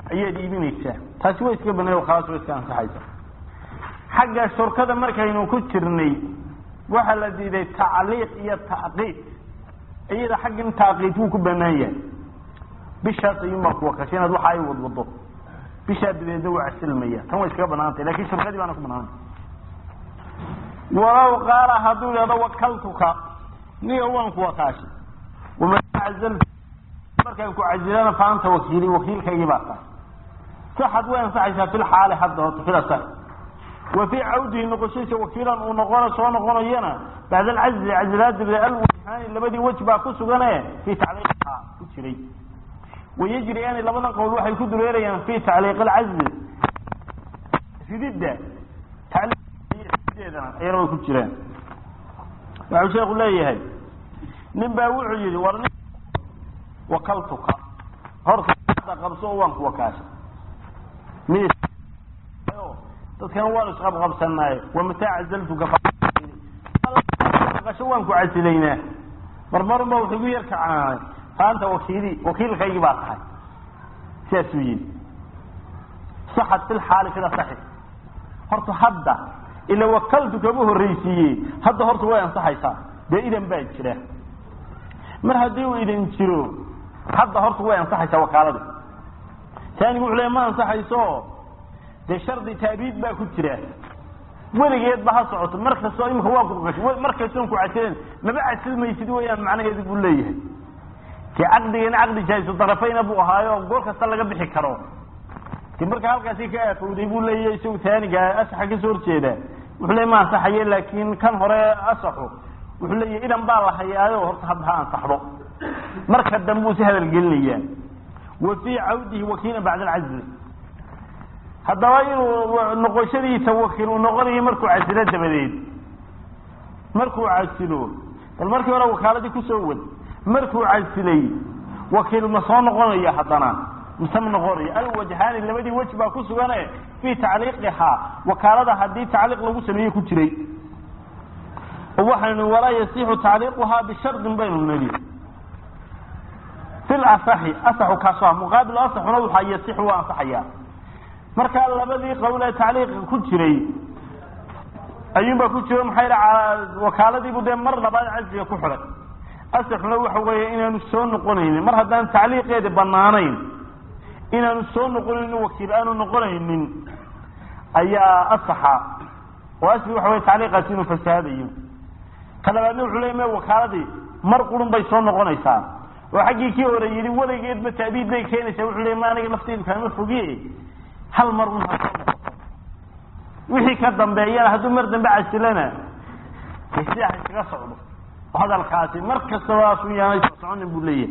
ayaad iibinaysaa taasi way iska banay khalaas way iska ansaxaysa xagga shurkada markaynu ku jirnay waxaa la diiday tacliiq iyo tacqiid iyada xaggin tacqiid wuu ku banaan yahay bishaas ayuunbaa kuwakasha inaad waxa ay wadwado bishaa dabeedna waa casilmaya tan way iskaga banaantay lakin shurkadii baana ku banaantay walow qaala hadduu ihahdo wakaltuka niga waan ku wakaashay waman cazaltu markaan ku cazilana fa anta wakiili wakiilkaygii baa tahay saxad way ansaxaysaa fi lxaali hadda horta fila sax wa fii cawdihi noqoshadiisa wakiilan uu noqona soo noqonayana bacda alcazli cazilaad dabadeed alwajhaani labadii wej baa ku sugane fii tacliiqiha ku jiray wayajriyaani labadan qowl waxay ku dureerayaan fi tacliiq alcazli rididda tacliiqdeedana ayana way ku jiraan waxau sheeku leeyahay nin baa wuxuu yihi war nin wakaltuka horta qabso oo waan ku wakaashay mid dadkana waanu isqabqabsanaaye wamataa cazaltuka qasho waan ku casilaynaa marmarun ba wuxuu igu yar kacaanay faanta wakiili wakiilkaygii baa tahay sidaasuu yihi saxad fi lxaali fila saxi horta hadda ila wakaltu kama horreysiiye hadda horta way ansaxaysaa dee idan baa jira mar haddii uu idan jiro hadda horta way ansaxaysaa wakaalada taanigu wuxuu le ma ansaxayso dee shardi taabiid baa ku jira weligeed ba ha socoto mar kastoo imika waa kuqasho mar kastoon ku casilen maba casilmaysid weyaan macnaheedu buu leeyahay de caqdigana caqdi jaahisu darafayna buu ahaayo goor kasta laga bixi karo de marka halkaasi ka aafowday buu leeyahay isagu taaniga asaxa kasoo horjeeda wuxuu le ma ansaxaye laakin kan hore asaxu wuxuu leeyahay idan baa la hayaayo horta hadda ha ansaxdo marka dambe buu si hadal gelinayaa wa fii cawdihi wakiila bacda alcazli haddaba inuu noqoshadiisa wakiil uu noqonayo markuu casilo dabadeed markuu casilo bal markii hore wakaaladii kusoo wad markuu casilay wakiil ma soo noqonayo haddana mise ma noqonayo alwajhaani labadii wej baa ku sugane fii tacliiqihaa wakaalada haddii tacliiq lagu sameeye ku jiray oo waxaynu walaa yasixu tacliiquhaa bishardin baynu nili fi lasaxi asaxu kaaso ah muqaabil asaxuna waxaa yasixu waa ansaxayaa markaa labadii qowl ee tacliiqa ku jiray ayuunbaa ku jiro maxaa wakaaladiibu dee mar labaad casliga ku xidhay asaxuna waxa weeye inaanu soo noqonaynin mar haddaan tacliiqeedi banaanayn inaanu soo noqonaynin wakiil aanu noqonaynin ayaa asaxa oo asli waxa wey tacliiqaasi inuu fasahaadayo ka labaadna wuxuu leya me wakaaladii mar qurun bay soo noqonaysaa oo xaggii kii hore yidhi weligeedba taabiid bay keenaysaa wuxuu leya ma aniga lafteydu kaama fogiye hal mar un ha soo noqoto wixii ka dambeeyana hadduu mar dambe casilana de sidaa ha iskaga socdo hadalkaasi mar kastaba asu yaanay soo soconin buu leeyahay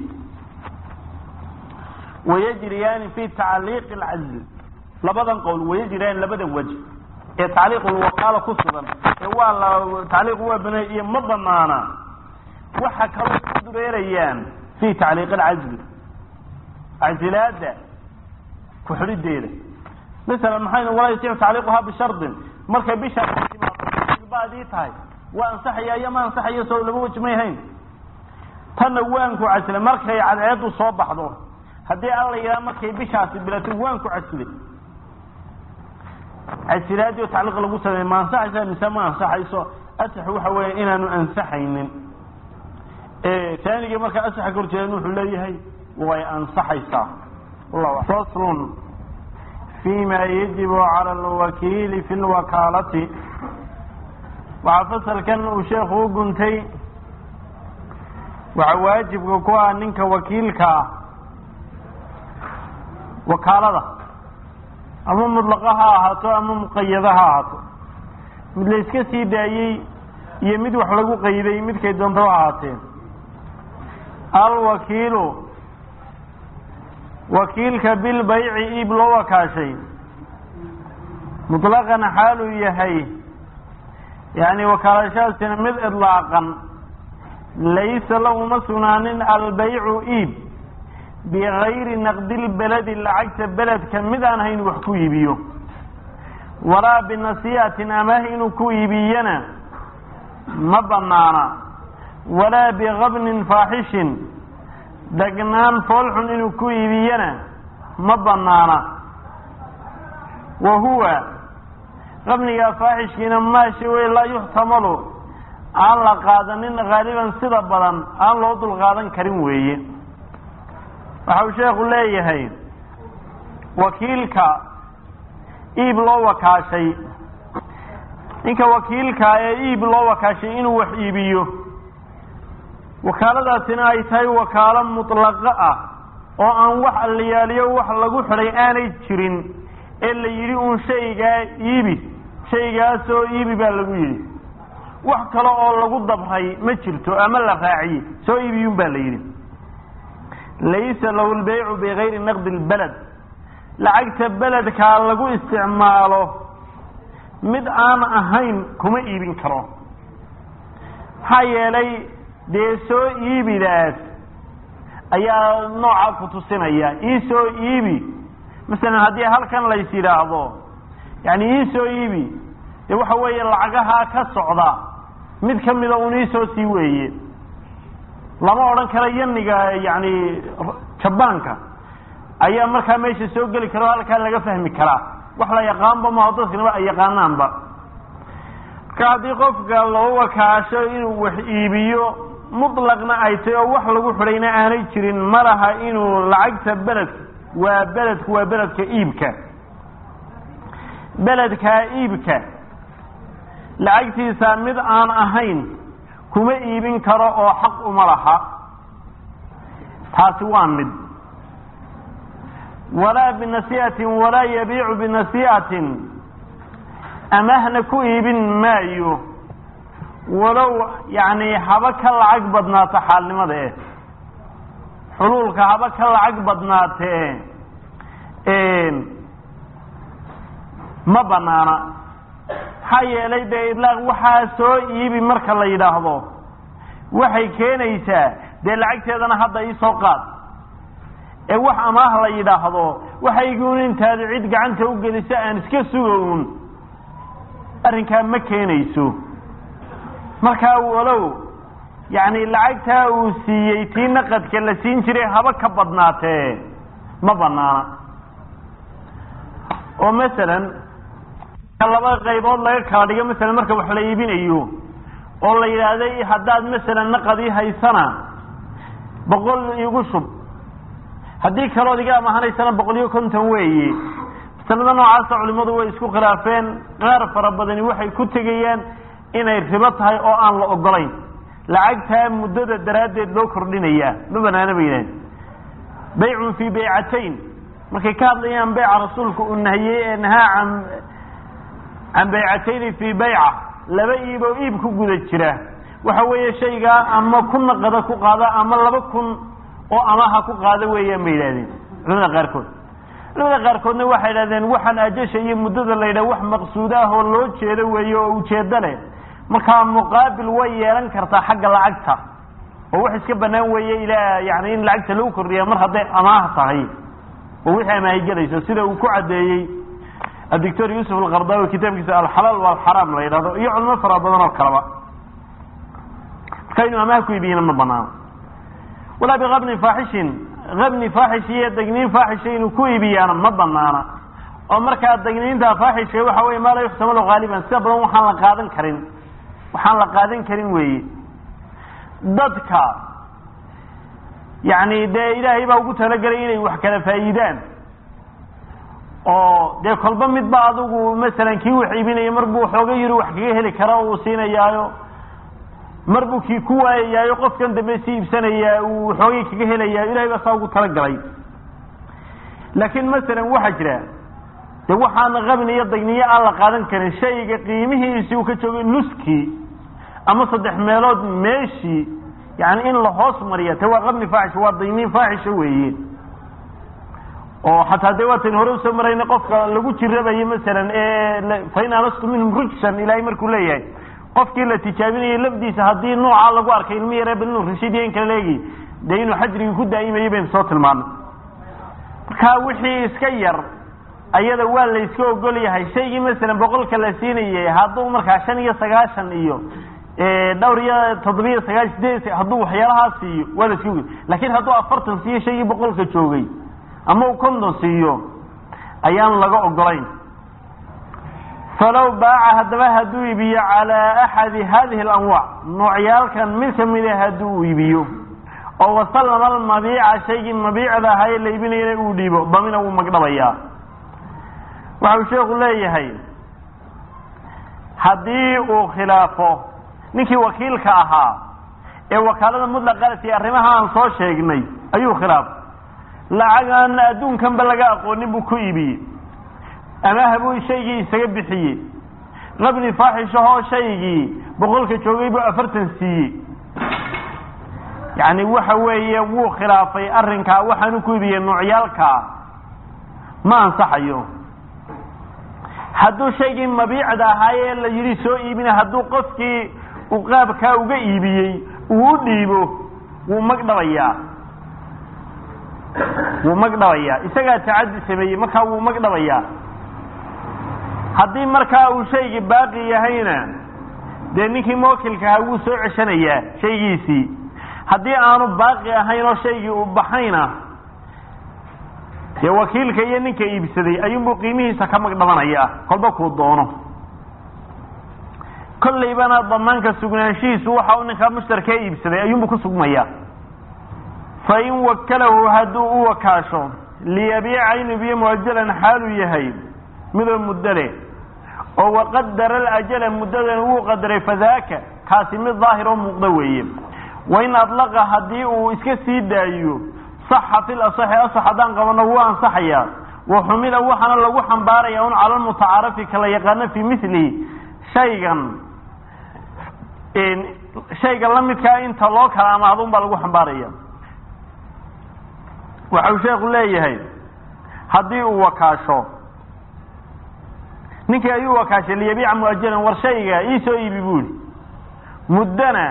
wayajriyaani fi tacliiqi alcazl labadan qowl wayajriyaani labadan waj ee tacliiqulwakaala ku sugan ee waa la tacliiqu waa banay iyo ma banaana waxa kaloo ku dureerayaan fi tacliiqi alcazli casilaada ku-xidhideeda masalan maxaynu walaa yasiixu tacliiquhaa bishardin markay bishaa baadii tahay waa ansaxaya iyo ma ansaxayo soo laba weji may hayn tanna waanku casilay markay cadceedu soo baxdo haddii alla yidhaha markay bishaasi bilato waanku casilay casilaadii oo tacliiq lagu sameey ma ansaxaysa mise ma ansaxayso asax waxa weeye inaanu ansaxaynin taanigii markaa asaxa ka horjeedan wuxuu leeyahay way ansaxaysaa faslun fima yajibu cala alwakiili fi lwakaalati waxaa fasalkan uu sheekhu u guntay waxaa waajibka ku ah ninka wakiilka ah wakaalada ama mudlaqa ha ahaato ama muqayada ha ahaato mid la iska sii daayey iyo mid wax lagu qayday midkay doonto ha ahaateen alwakiilu wakiilka bilbayci iib loo wakaashay mutlaqan xaaluu yahay yani wakaalashadaasina mid idlaaqan laysa lahuma sugnaanin albaycu iib bigayri naqdilbeledi lacagta beledka mid aan hayn wax ku iibiyo walaa binasiihatin amaah inuu ku iibiyana ma banaana walaa bigabnin faaxishin degnaan foolxun inuu ku iibiyana ma banaana wa huwa qabniga faaxishkiina maashi wey laa yuxtamalu aan la qaadanin haaliban sida badan aan loo dulqaadan karin weeye waxa uu sheekhu leeyahay wakiilka iib loo wakaashay ninka wakiilka ee iib loo wakaashay inuu wax iibiyo wakaaladaasina ay tahay wakaalo mutlaqo ah oo aan wax allayaaliyo wax lagu xidhay aanay jirin ee la yidhi uun shaygaa iibi shaygaasoo iibi baa lagu yidhi wax kale oo lagu dabray ma jirto ama la raaciyey soo iibiyun baa la yidhi laysa lahu lbaycu bigayri naqdi lbaled lacagta beledkaa lagu isticmaalo mid aan ahayn kuma iibin karo maxaa yeelay dee soo iibidaas ayaa nooca ku tusinaya ii soo iibi masalan haddii halkan lays yidhaahdo yani ii soo iibi dee waxa weeye lacagahaa ka socda mid ka mida un iisoo sii weeye lama odhan karo yaniga yani jabaanka ayaa markaa meesha soo geli kara o halkaa laga fahmi karaa wax la yaqaanba maho dadknaba ay yaqaanaanba marka haddii qofka loo wakaasho inuu wax iibiyo mutlaqna ay tahy oo wax lagu xidhayna aanay jirin ma laha inuu lacagta beledka waa beledku waa beledka iibka beledkaa iibka lacagtiisa mid aan ahayn kuma iibin karo oo xaq uma laha taasi waa mid walaa binasiihatin walaa yabiicu binasiihatin amahna ku iibin maayo walow yani haba ka lacag badnaato xaalnimada eh xuluulka haba ka lacag badnaatee ma banaana maxaa yeelay dee idlaaq waxaa soo iibi marka la yidhaahdo waxay keenaysaa dee lacagteedana hadda iisoo qaad ee wax amaah la yidhaahdo waxayguun intaad cid gacanta u geliso aan iska sugo un arrinkaa ma keenayso markaa walow yacni lacagtaa uu siiyey tii naqadka la siin jiray haba ka badnaatee ma banaana oo masalan laba qaybood laga kala dhigo masalan marka wax la iibinayo oo la yidhaahday haddaad masalan naqadii haysana boqol igu shub haddii kalood iga amahanaysana boqol iyo konton weeye masalada noocaasa culimadu way isku khilaafeen qaar fara badani waxay ku tegayaan inay ribo tahay oo aan la ogolayn lacagtaa muddada daraaddeed loo kordhinayaa ma banaana ba yidhahen baycun fii baycatayn markay ka hadlayaan beyca rasuulku uu nahiyey ee nahaa can can baycatayni fii bayca laba iib oo iib ku guda jira waxa weeye shaygaa ama ku naqada ku qaada ama laba kun oo amaha ku qaada weeyaan bay yidhahdeen culamada qaarkood culamada qaarkoodna waxay yidhahdeen waxaan ajasha iyo muddada la yidhah wax maqsuud ah oo loo jeedo weeye oo ujeedo leh markaa muqaabil way yeelan kartaa xagga lacagta oo wax iska banaan weeye ilaa yani in lacagta lagu kordhiya mar hadday amaah tahay oo wixii amaahi gelayso sida uu ku caddeeyey adictor yuusuf alkardawi kitaabkiisa alxalaal walxaraam la yidhahdo iyo culimo fara badan oo kaleba marka inuu amaah ku iibiyana ma banaano walaa biabni faaxishin abni faaxish iyo degniin faaxisha inuu ku iibiyaana ma banaana oo markaa degniinta faaxishka waxa wey maa laa yuxtamalu haaliban sida badan waxaan la qaadan karin waxaan la qaadan karin weeye dadka yani dee ilaahay baa ugu talagelay inay wax kala faa'iidaan oo dee kolba midba adigu masalan kii wax iibinaya mar buu xooga yiri wax kaga heli kara uu siinayaayo mar buu kii ku waayayaayo qofkan dambe si iibsanayaa uu xoogay kaga helayaa ilahay baa saa ugu talagalay laakiin masalan waxaa jira de waxaana qabni iyo dagniyo aan la qaadan karin shayga qiimihiisi uu ka joogay nuskii ama saddex meelood meeshii yani in la hoos mariya te waa qabni faaxish waa dagniin faaxisha weeye oo xataa dee waatan hore usoo marayna qofka lagu jirabayo masalan ee fain anastu minhum rujsan ilaahay markuu leeyahay qofkii la tijaabinayay lafdiisa haddii nooca lagu arkay ilmi yare bal inuu rashiidiya in kala leegi dee inuu xajrigii ku daa'imayay baynu soo tilmaanay marka wixii iska yar ayada waa la iska ogol yahay shaygii masalan boqolka la siinayay hadduu markaa shan iyo sagaashan iyo dhowr iyo toddobiyo sagaashan sideed hadduu waxyaalahaa siiyo waa la iska ogol lakin hadduu afartan siiyo shaygii boqolka joogay ama uu konton siiyo ayaan laga ogolayn falow baaca haddaba hadduu iibiyo calaa axadi hadihi alanwaac noocyaalkan mid kamida hadduu iibiyo oo wasallama almabiica shaygii mabiicda ahaa ee la iibinayana uu dhiibo damina wuu magdhabayaa waxau sheekhu leeyahay haddii uu khilaafo ninkii wakiilka ahaa ee wakaalada mutlaqalati arrimaha aan soo sheegnay ayuu khilaafay lacag aan adduunkanba laga aqoonin buu ku iibiyey ama habuu shaygii isaga bixiyey qabni faaxishahoo shaygii boqolka joogay buu afartan siiyey yacni waxa weeye wuu khilaafay arrinkaa waxaanu ku iibiyey noocyaalkaa ma ansaxayo hadduu shaygii mabiicda ahaayee la yidhi soo iibina hadduu qofkii uu qaabkaa uga iibiyey uu u dhiibo wuu magdhabayaa wuu magdhabayaa isagaa tacaddi sameeyey markaa wuu magdhabayaa haddii markaa uu shaygii baaqi yahayna dee ninkii mawakilka ahaa wuu soo ceshanayaa shaygiisii haddii aanu baaqi ahayn oo shaygii uu baxayna dee wakiilka iyo ninka iibsaday ayuunbuu qiimihiisa ka magdhabanayaa kolba kuu doono kollaybana damaanka sugnaanshihiisu waxa uu ninkaa mushtarkaa iibsaday ayuunbuu ku sugmayaa fa in wakalahu hadduu u wakaasho liyabiica in ibiyo muajalan xaaluu yahay midoo muddo leh oo waqadara alajala muddadan wuu qadaray fadaaka kaasi mid daahir oo muuqdo weeye wain adlaqa haddii uu iska sii daayo saxa fil asaxi asax haddaan qabano wuu ansaxayaa wa xumila waxaana lagu xambaaraya un cala lmutacaarafi kala yaqaano fii milihi shaygan shayga la midkaa inta loo kala amaahdo un baa lagu xambaaraya waxau sheekhu leeyahay haddii uu wakaasho ninkii ayuu wakaashay liyabiica muajalan war shayga ii soo iibi buuri muddana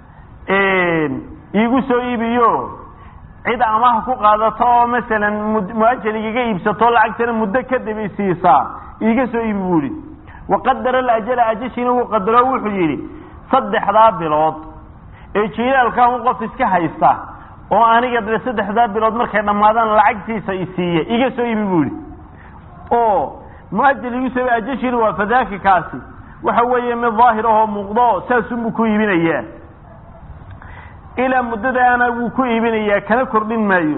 iigu soo iibiyo cid amaha ku qaadato oo masalan muajal igaga iibsato lacagtana muddo kadib isiisaa iiga soo iibi buuri waqadara alajala ajashiina wuu qadaro wuxuu yidhi saddexdaa bilood ee jiilaalka un qof iska haysta oo aniga dee saddexdaa bilood markay dhammaadaan lacagtiisa isiiya iga soo iibi buuri oo muajal igu soo ajashiina waa fadaaki kaasi waxa weeye mid daahir ahoo muuqdo saasunbuu ku iibinayaa ilaa muddadaana wuu ku iibinayaa kana kordhin maayo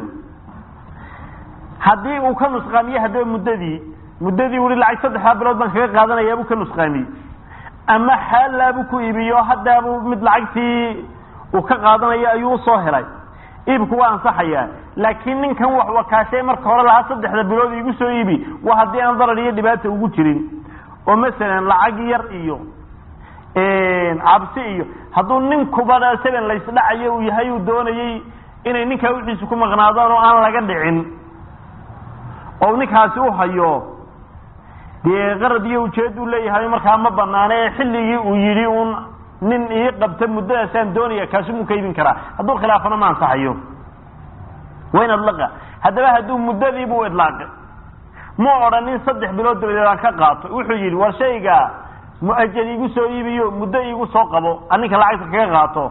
haddii uu ka nusqaamiye haddaba muddadii muddadii ui lacag saddexdaa bilood baan kaga qaadanayaabuu ka nusqaamiyey ama xaalaabuu ku iibiyo haddaabuu mid lacagtii uu ka qaadanayo ayuu usoo helay iibku waa ansaxayaa laakiin ninkan wax wakaashay marka hore lahaa saddexda bilood igu soo iibi waa haddii aan darar iyo dhibaata ugu jirin oo masalan lacag yar iyo cabsi iyo hadduu ninkuba saban laysdhacayo uu yahay uu doonayey inay ninkaa wixiisu ku maqnaadaan oo aan laga dhicin oo ninkaasi u hayo dee qarad iyo ujeed uu leeyahay markaa ma banaana ee xilligii uu yidhi un nin ii qabta muddadaasaan doonaya kaasi muu ka iibin karaa hadduu khilaafana ma ansaxayo wayn adlaqa haddaba hadduu muddadiibuu idlaaqay ma odhanin saddex bilood dabadeed aan ka qaato wuxuu yidhi war shayga muajal iigu soo iibiyo muddo iigu soo qabo aninka lacagta kaga qaato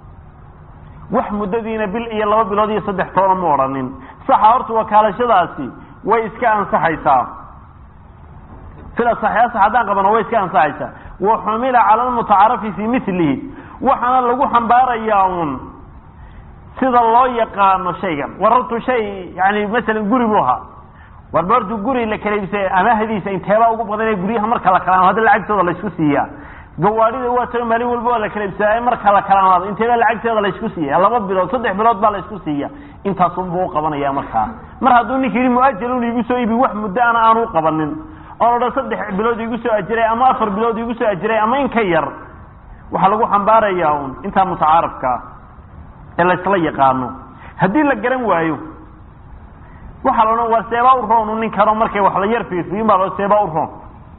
wax muddadiina bil iyo laba bilood iyo saddex toona ma odhanin saxa horta wakaalashadaasi way iska ansaxaysaa sida saxiix sax haddaan qabano way iska ansaxaysaa wa xumila cala almutacaarafi fii milihi waxaana lagu xambaarayaa un sida loo yaqaano shaygan warartu shay yani masalan guri buu ahaa warba hortu guri la kala iibsay amaahdiisa inteebaa ugu badan ee guryaha marka la kalaamo hadda lacagtooda laysku siiyaa gawaadhida waa taga maalin walba waa la kala iibsadaa marka la kalaamaado inteebaa lacagteeda laysku siiya laba bilood saddex bilood baa laysku siiya intaasunbuu uqabanaya markaa mar hadduu ninka yidhi muajalun igu soo iibi wax muddo ana aanu uqabanin oon odhan saddex bilood igu soo ajiray ama afar bilood igu soo ajiray ama in ka yar waxaa lagu xambaarayaa un intaa mutacaarafkaa ee laysla yaqaano haddii la garan waayo waxaa la odhan waa seebaa u roon u nin kano markay wax la yar fiirfiyin baa lo seebaa u roon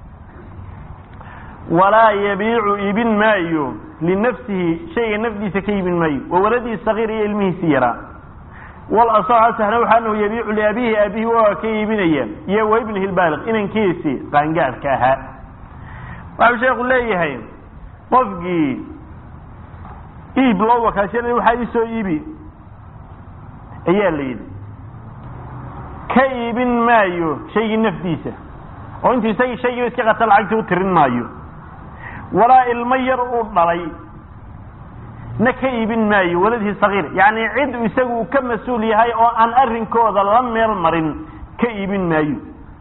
walaa yabiicu iibin maayo linafsihi shayga nafdiisa ka iibin maayo wa waladihi sagiir iyo ilmihiisi yaraa wal asax asahna waxa anahu yabiicu liabihi aabihi waa ka iibinaya iyo wa ibnihi lbaaliq inankiisi qaangaadhka ahaa waxau sheekhu leeyahay qofkii iib loo wakaashanay waxaa ii soo iibi ayaa la yidhi ka iibin maayo shaygii nafdiisa oo intuu isagii shaygiiba iska qata lacagta u tirin maayo walaa ilmo yar uu dhalay na ka iibin maayo waladii sagiir yacni cid isagu uu ka mas-uul yahay oo aan arrinkooda la meel marin ka iibin maayo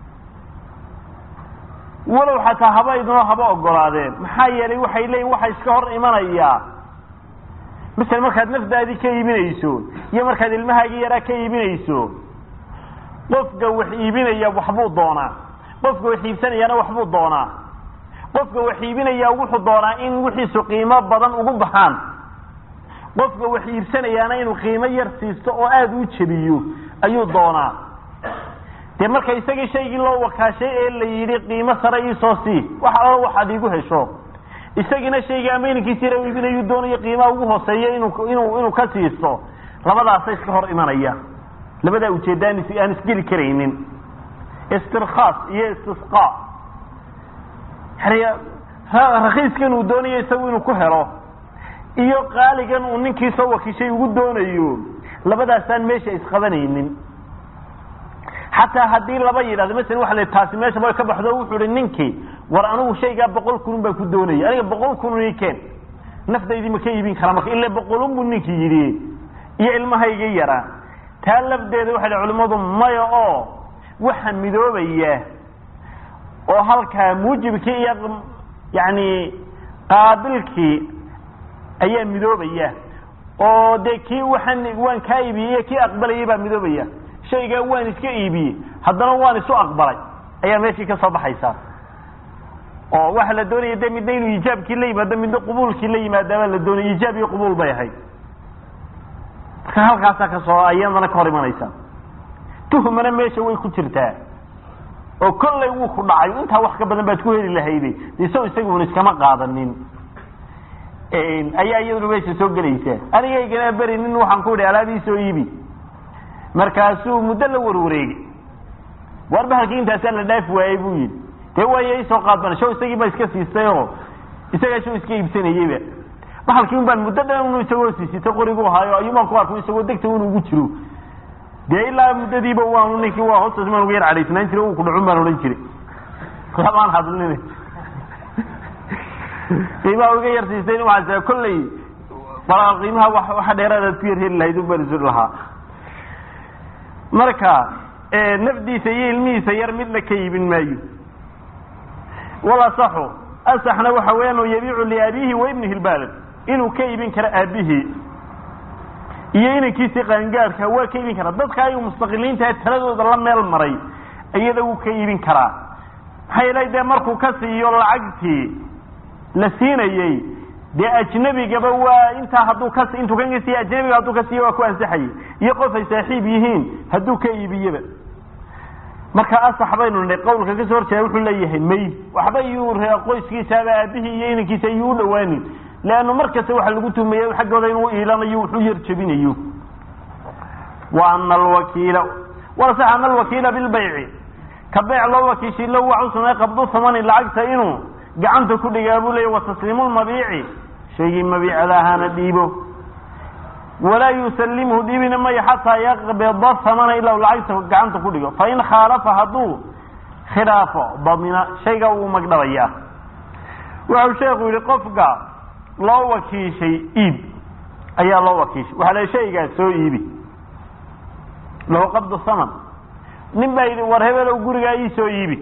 walow xataa haba idinoo haba ogolaadeen maxaa yeelay waxay leeyihin waxa iska hor imanayaa masel markaad nafdaadii ka iibinayso iyo markaad ilmahaagii yaraa ka iibinayso qofka wax iibinaya waxbuu doonaa qofka wax iibsanayaana waxbuu doonaa qofka wax iibinaya wuxuu doonaa in wixiisu qiimo badan ugu baxaan qofka wax iibsanayaana inuu qiimo yar siisto oo aada u jebiyo ayuu doonaa dee marka isagii shaygii loo wakaashay ee la yidhi qiimo sare iisoo sii wax allo waxaad iigu hesho isagiina shaygii ama inankiisi yara iibinayu doonayo qiimaha ugu hooseeya inuu inuu inuu ka siisto labadaasa iska hor imanaya labadaa ujeedda aan aan isgeli karaynin istirkhaas iyo istisqaa yani rakiiskan uu doonayo isagu inuu ku helo iyo qaaligan uu ninkii soo wakiishay ugu doonayo labadaasaan meesha isqabanaynin xataa haddii laba yidhahdo masala waxa la taasi meesha way ka baxdo wuxuu ihi ninkii war anigu shaygaa boqol kunun baan ku doonaya aniga boqol kunun ii keen nafdaydii ma ka iibin karaa marka ila boqolun buu ninkii yidhi iyo ilmahayga yaraa taa lafdeeda waxay dhi culimmadu maya oo waxa midoobaya oo halkaa muujibkii iyo yani qaabilkii ayaa midoobaya oo dee kii waxaan waan kaa iibiyey iyo kii aqbalayay baa midoobaya shaygaa waan iska iibiyey haddana waan isu aqbalay ayaa meeshii ka soo baxaysa oo waxa la doonaya de midna inuu iijaabkii la yimaado midna qubuulkii la yimaadaabaa la doonaya iijaab iyo qubuul bay ahayd marka halkaasaa kasoo ayadana ka hor imanaysa tuhmana meesha way ku jirtaa oo kollay wuu ku dhacay intaa wax ka badan baad ku heli lahayde isagoo isaguna iskama qaadanin ayaa iyaduna meesha soo gelaysa anigaygana beri nin waxaan ku idhi alaabii soo iibi markaasuu muddo la warwareegay war bahalkii intaasaa la dhaafi waayey buu yidhi dee waaya isoo qaadbana show isagii baa iska siistay oo isagaa show iska iibsanayeyba bahalkii un baan muddo dhan unu isagoo siisito qorigu ahaayo ayuumaan ku arku isagoo degta un ugu jiro dee ilaa muddadiiba waanu ninkii waa hoostaas maan uga yar cadhaysnaan jiray uu ku dhacun baan odhan jiray lamaan hadlin qiimaha uga yar siistay waxaas kolley qiimaha waxa dheeraadaad ku yar heli lahayd un baan isu lahaa marka nafdiisa iyo ilmihiisa yar midna ka iibin maayo walasaxu asaxna waxa weeyaan yabiicu liabiihi wa ibnihi lbalad inuu ka iibin karo aabihii iyo inankiisii qaangaadhka waa ka iibin karaa dadka ayuu mustaqiliintaha taladooda la meel maray iyada wuu ka iibin karaa maxaa yeelay dee markuu ka siiyo lacagtii la siinayey dee ajnebigaba waa intaa hadduu ka intuu kan ka siiye ajnebiga hadduu ka siiye waa ku ansaxayay iyo qof ay saaxiib yihiin hadduu ka iibiyaba marka asax baynu nihay qawlka kasoo horjeeda wuxuu leeyahay may waxba yuu qoyskiisaaba aabihii iyo inankiisa ayuu u dhawaanin leannu mar kasta waxa lagu tuhmaya xaggooda inuu iilanayo wuxuu yar jebinayo wa ana alwakiila walasax ana alwakiila bilbayci ka beyc loo wakiishay low waxu sameey qabdu thamani lacagta inuu gacanta ku dhigaa buu leeya wa tasliimu lmabiici shaygii mabiicada ahaana dhiibo walaa yusalimhu dhiibina mayo xataa yaqbida thamana ilaa lacagta gacanta ku dhigo fain khaalafa hadduu khilaafo damina shayga wuu magdhabayaa wuxuu sheekhu yihi qofka loo wakiishay iib ayaa loo wakiishay waxaa la shaygaa soo iibi lahu qabdu thaman nin baa yidhi war hebelow gurigaa ii soo iibi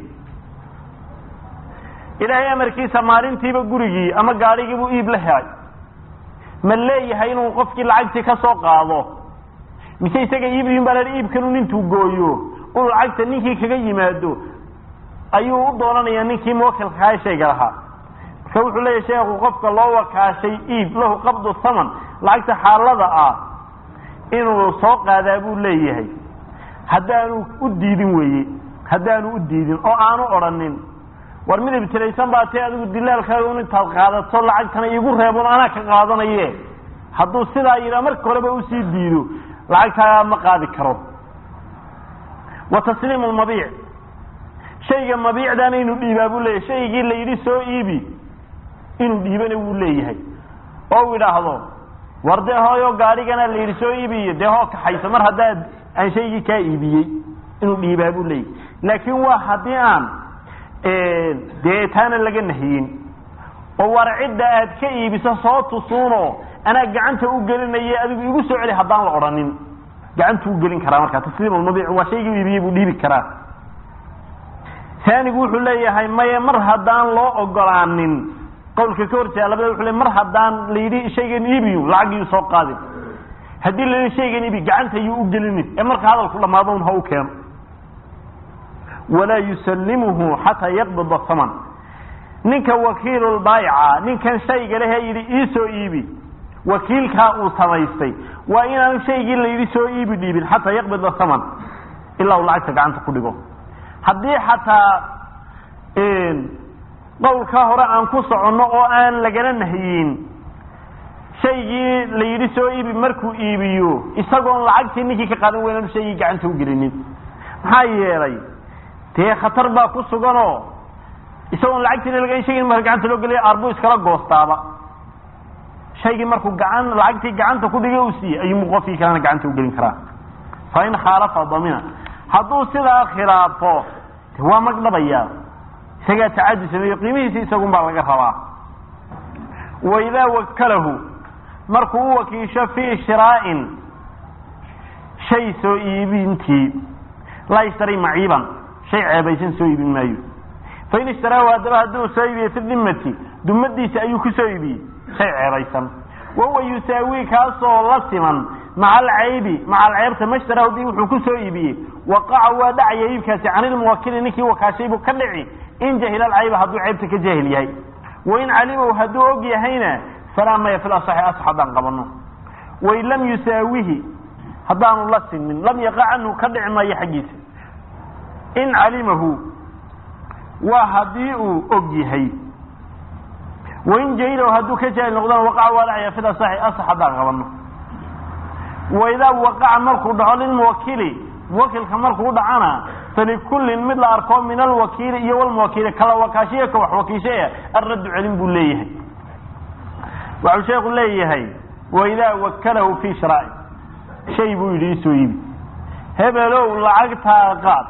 ilaahay amarkiisa maalintiiba gurigii ama gaadhigiibuu iib la helay ma leeyahay inuu qofkii lacagtii ka soo qaado mise isaga iibiyin baa la iibkanu intuu gooyo uu lacagta ninkii kaga yimaado ayuu u doonanayaa ninkii muwakilkaha shayga lahaa marka wuxuu leeyahay sheekhu qofka loo wakaashay iib lahu qabdu thaman lacagta xaalada ah inuu soo qaadaa buu leeyahay haddaanu u diidin weye haddaanu u diidin oo aanu odhanin war mid ibtilaysan baa tee adigu dilaalkaaga un intaad qaadato lacagtana iigu reebon anaa ka qaadanaye hadduu sidaa yidhaa marka horeba usii diido lacagtaagaa ma qaadi karo wa tasliimu lmabiic shayga mabiicdaana inuu dhiibaa buu leeyahay shaygii la yidhi soo iibi inuu dhiibana wuu leeyahay oo u idhaahdo war dee hooyo gaadhigana la yidhi soo iibiyo dee hoo kaxayso mar haddaad aan shaygii kaa iibiyey inuu dhiibaa buu leeyahy laakiin waa haddii aan dee taana laga nahiyin oo war cidda aad ka iibiso soo tusuuno anaa gacanta u gelinaya adigu igu soo celi haddaan la odhanin gacantu u gelin karaa markaa tasliim almabiic waa shaygii iibiyey buu dhiibi karaa taanigu wuxuu leeyahay maye mar haddaan loo ogolaanin qawlka ka horjeeda labada wuxuu le mar haddaan la yidhi shaygan iibiyu lacagiyuu soo qaadin haddii la yidhi shaygan iibi gacanta yuu u gelinin ee marka hadalku dhamaado un ha u keeno walaa yusallimuhu xataa yaqbida haman ninka wakiilulbaayica ninkan shayga lehe yidhi iisoo iibi wakiilkaa uu samaystay waa inaanu shaygii la yidhi soo iibi dhiibin xataa yaqbida haman ilaa uu lacagta gacanta ku dhigo haddii xataa qowlka hore aan ku soconno oo aan lagana nahyin shaygii la yidhi soo iibi markuu iibiyo isagoon lacagtii ninkii ka qaadan weynaanu shaygii gacanta u gelinin maxaa yeelay dee khatar baa ku suganoo isagoon lacagtiina laga shaygi marka gacanta loo geliya arbuu iskala goostaaba shaygii markuu gacan lacagtii gacanta ku dhigay uu siiyey ayuu qofkii kalena gacanta u gelin karaa fa in khaalafa damina hadduu sidaa khilaafo de waa magdhabaya isagaa tacadi sameeyo qiimihiisi isagun baa laga rabaa waidaa wakalahu markuu u wakiisho fii shiraa'in shay soo iibintii laa yashtari maciiban shay ceebaysan soo iibin maayo fain ishtaraahu haddaba hadduu soo iibiye fi dimati dumadiisa ayuu ku soo iibiyey shay ceebaysan wahuwa yusaawi kaasoo la siman maca alcaybi maca alceybta mashtarahu bi wuxuu ku soo iibiyey waqaca waa dhacaya iibkaasi can ilmuwakili ninkii wakaashay buu ka dhici in jahila alcayba hadduu ceybta ka jaahil yahay wain calimahu hadduu og yahayna falaa maya fil asaxi asax haddaan qabano wain lam yusaawihi haddaanu la simin lam yaqa canhu ka dhici maayo xaggiisa in calimahu waa haddii uu og yahay wain jahilahu hadduu ka jaahil noqdana waqaca waa dhacaya fil asaxi asax haddaan qabano waidaa waqaca markuu dhaco lilmuwakili muwakilka markuu dhacana falikullin mid la arko min alwakiili iyo walmuwakiili kala wakaashiya ka wax wakiishaya alraddu celin buu leeyahay waxuu sheeku leeyahay waidaa wakalahu fii shiraa'i shay buu yidhi isoo iibi hebelow lacagtaa qaad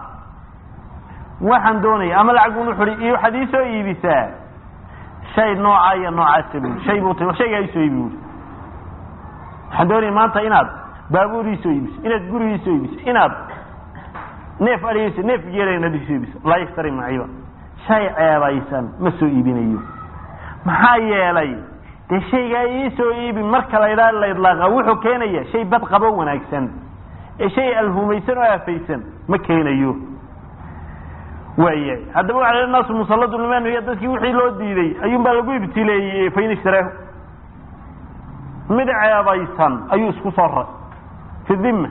waxaan doonaya ama lacag bun wuxu hi waxaad iisoo iibisaa shay noocaa iyo noocaasa bui shay buu ti shaygaa isoo iibi bui waxaan doonaya maanta inaad baabuur iisoo iibiso inaad guri iisoo iibiso inaad neef adhigayso neef geela inaad isoo iibiso laa yashtari maciiba shay ceebaysan ma soo iibinayo maxaa yeelay dee shaygaa iisoo iibi marka la ydhaa la idlaaqa wuxuu keenaya shay bad qabo wanaagsan ee shay alhumaysan oo aafaysan ma keenayo waayahay haddaba waxa la naasu musalladu liman iyo dadkii wixii loo diiday ayuun baa lagu ibtileeyey fain ishtaraahu mid ceebaysan ayuu isku soo ray fi dhimma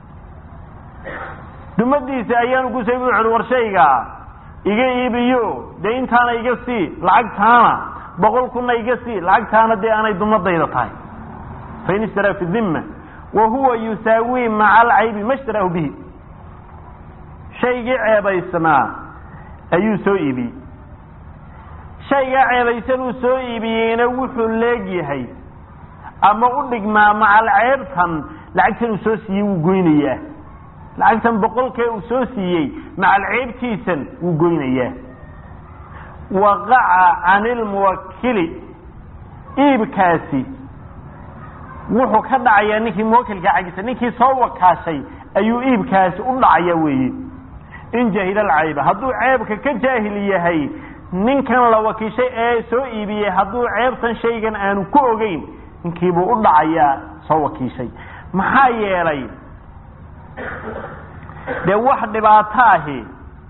dumadiisa ayaanu ku sayb wuxuhi war shaygaa iga iibiyo dee intaana iga sii lacagtaana boqol kunna iga sii lacagtaana dee aanay dumadayda tahay fain ishtaraa fi dhimma wa huwa yusaawi maca alcaybi ma shtaraahu bihi shaygii ceebaysnaa ayuu soo iibiyey shaygaa ceebaysan uu soo iibiyeyna wuxuu leegyahay ama u dhigmaa macal ceebtan lacagtan uu soo siiyey wuu goynayaa lacagtan boqolkee uu soo siiyey macal ceebtiisan wuu goynayaa waqaca can ilmuwakili iibkaasi wuxuu ka dhacayaa ninkii muwakilka xaggiisa ninkii soo wakaashay ayuu iibkaasi u dhacaya weeye in jahila alcayba hadduu ceebka ka jaahil yahay ninkan la wakiishay ee soo iibiyey hadduu ceebtan shaygan aanu ku ogeyn ninkiibuu u dhacayaa soo wakiishay maxaa yeelay dee wax dhibaato ahi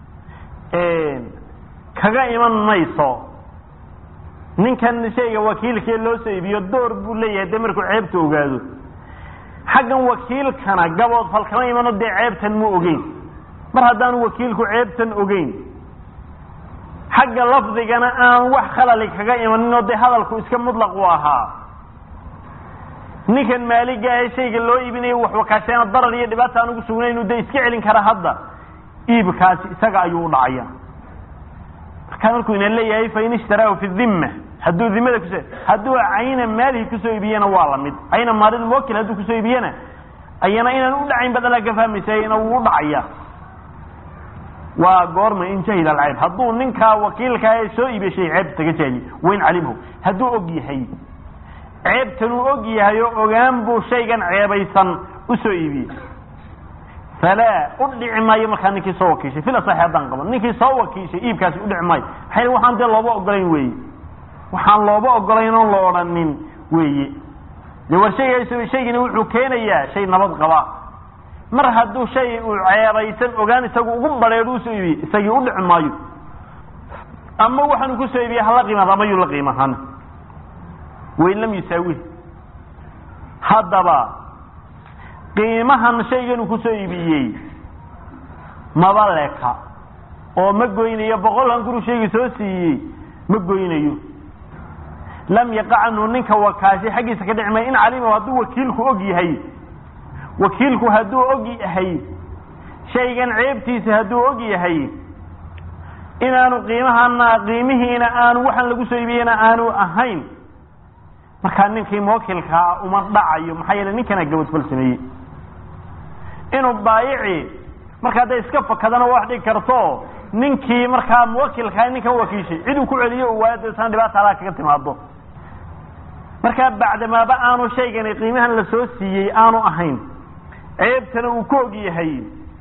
kaga iman mayso ninkan shayga wakiilkee loo soo iibiyo door buu leeyahay dee markuu ceebta ogaado xaggan wakiilkana gabood fal kama imano dee ceebtan mu ogeyn mar haddaanu wakiilku ceebtan ogeyn xagga lafdigana aan wax khalali kaga imaninoo dee hadalku iska mutlaq u ahaa ninkan maaliga ee shayga loo iibinayo wax wakaasheena darar iyo dhibaata aan ugu sugnaynu dee iska celin kara hadda iibkaasi isaga ayuu u dhacaya markaa markuu ina leeyahay fain ishtaraahu fi dhimma hadduu dimada kus hadduu cayna maalihi kusoo iibiyena waa lamid cayna maalilmuwakil hadduu kusoo iibiyena ayana inaan u dhacayn badalaa ka fahmaysa ina wuu u dhacaya waa goorma in jahila alcayb hadduu ninkaa wakiilkaa ee soo iibishay ceebta ka jaahiliy wain calimhu hadduu og yahay ceebtan uu og yahay oo ogaan buu shaygan ceebaysan usoo iibiyey falaa u dhici maayo markaa ninkii soo wakiishay fil asaxi haddaan qaban ninkii soo wakiishay iibkaasi udhici maayo maxay waxaan dee looba ogolayn weeye waxaan looba ogolayn oon la odhanin weeye de war shayga shaygani wuxuu keenayaa shay nabad qaba mar hadduu shay uu ceebaysan ogaan isagu ugu bareedh usoo iibiyey isagii u dhici maayo ama waxaanu kusoo iibiyey hala qiimaad ama yuu la qiimahan wain lam yusaawi haddaba qiimahan shaygan uu kusoo iibiyey maba leka oo ma goynayo boqolkan kuru shayga soo siiyey ma goynayo lam yaqa canhu ninka wakaashay xaggiisa ka dhici maya in calima hadduu wakiilku og yahay wakiilku hadduu og yahay shaygan ceebtiisa hadduu og yahay inaanu qiimahana qiimihiina aanu waxaan lagu soo iibiyeyna aanu ahayn markaa ninkii muwakilkaa uma dhacayo maxaa yeele ninkana gabadfal sameeyey inuu baayici markaa hadday iska fakadana wax dhigi karto ninkii markaa muwakilkaa ninkan wakiishay cid uu ku celiyo u waayo deetana dhibaata alaa kaga timaado markaa bacdamaaba aanu shaygani qiimahan la soo siiyey aanu ahayn ceebtana uu ku og yahay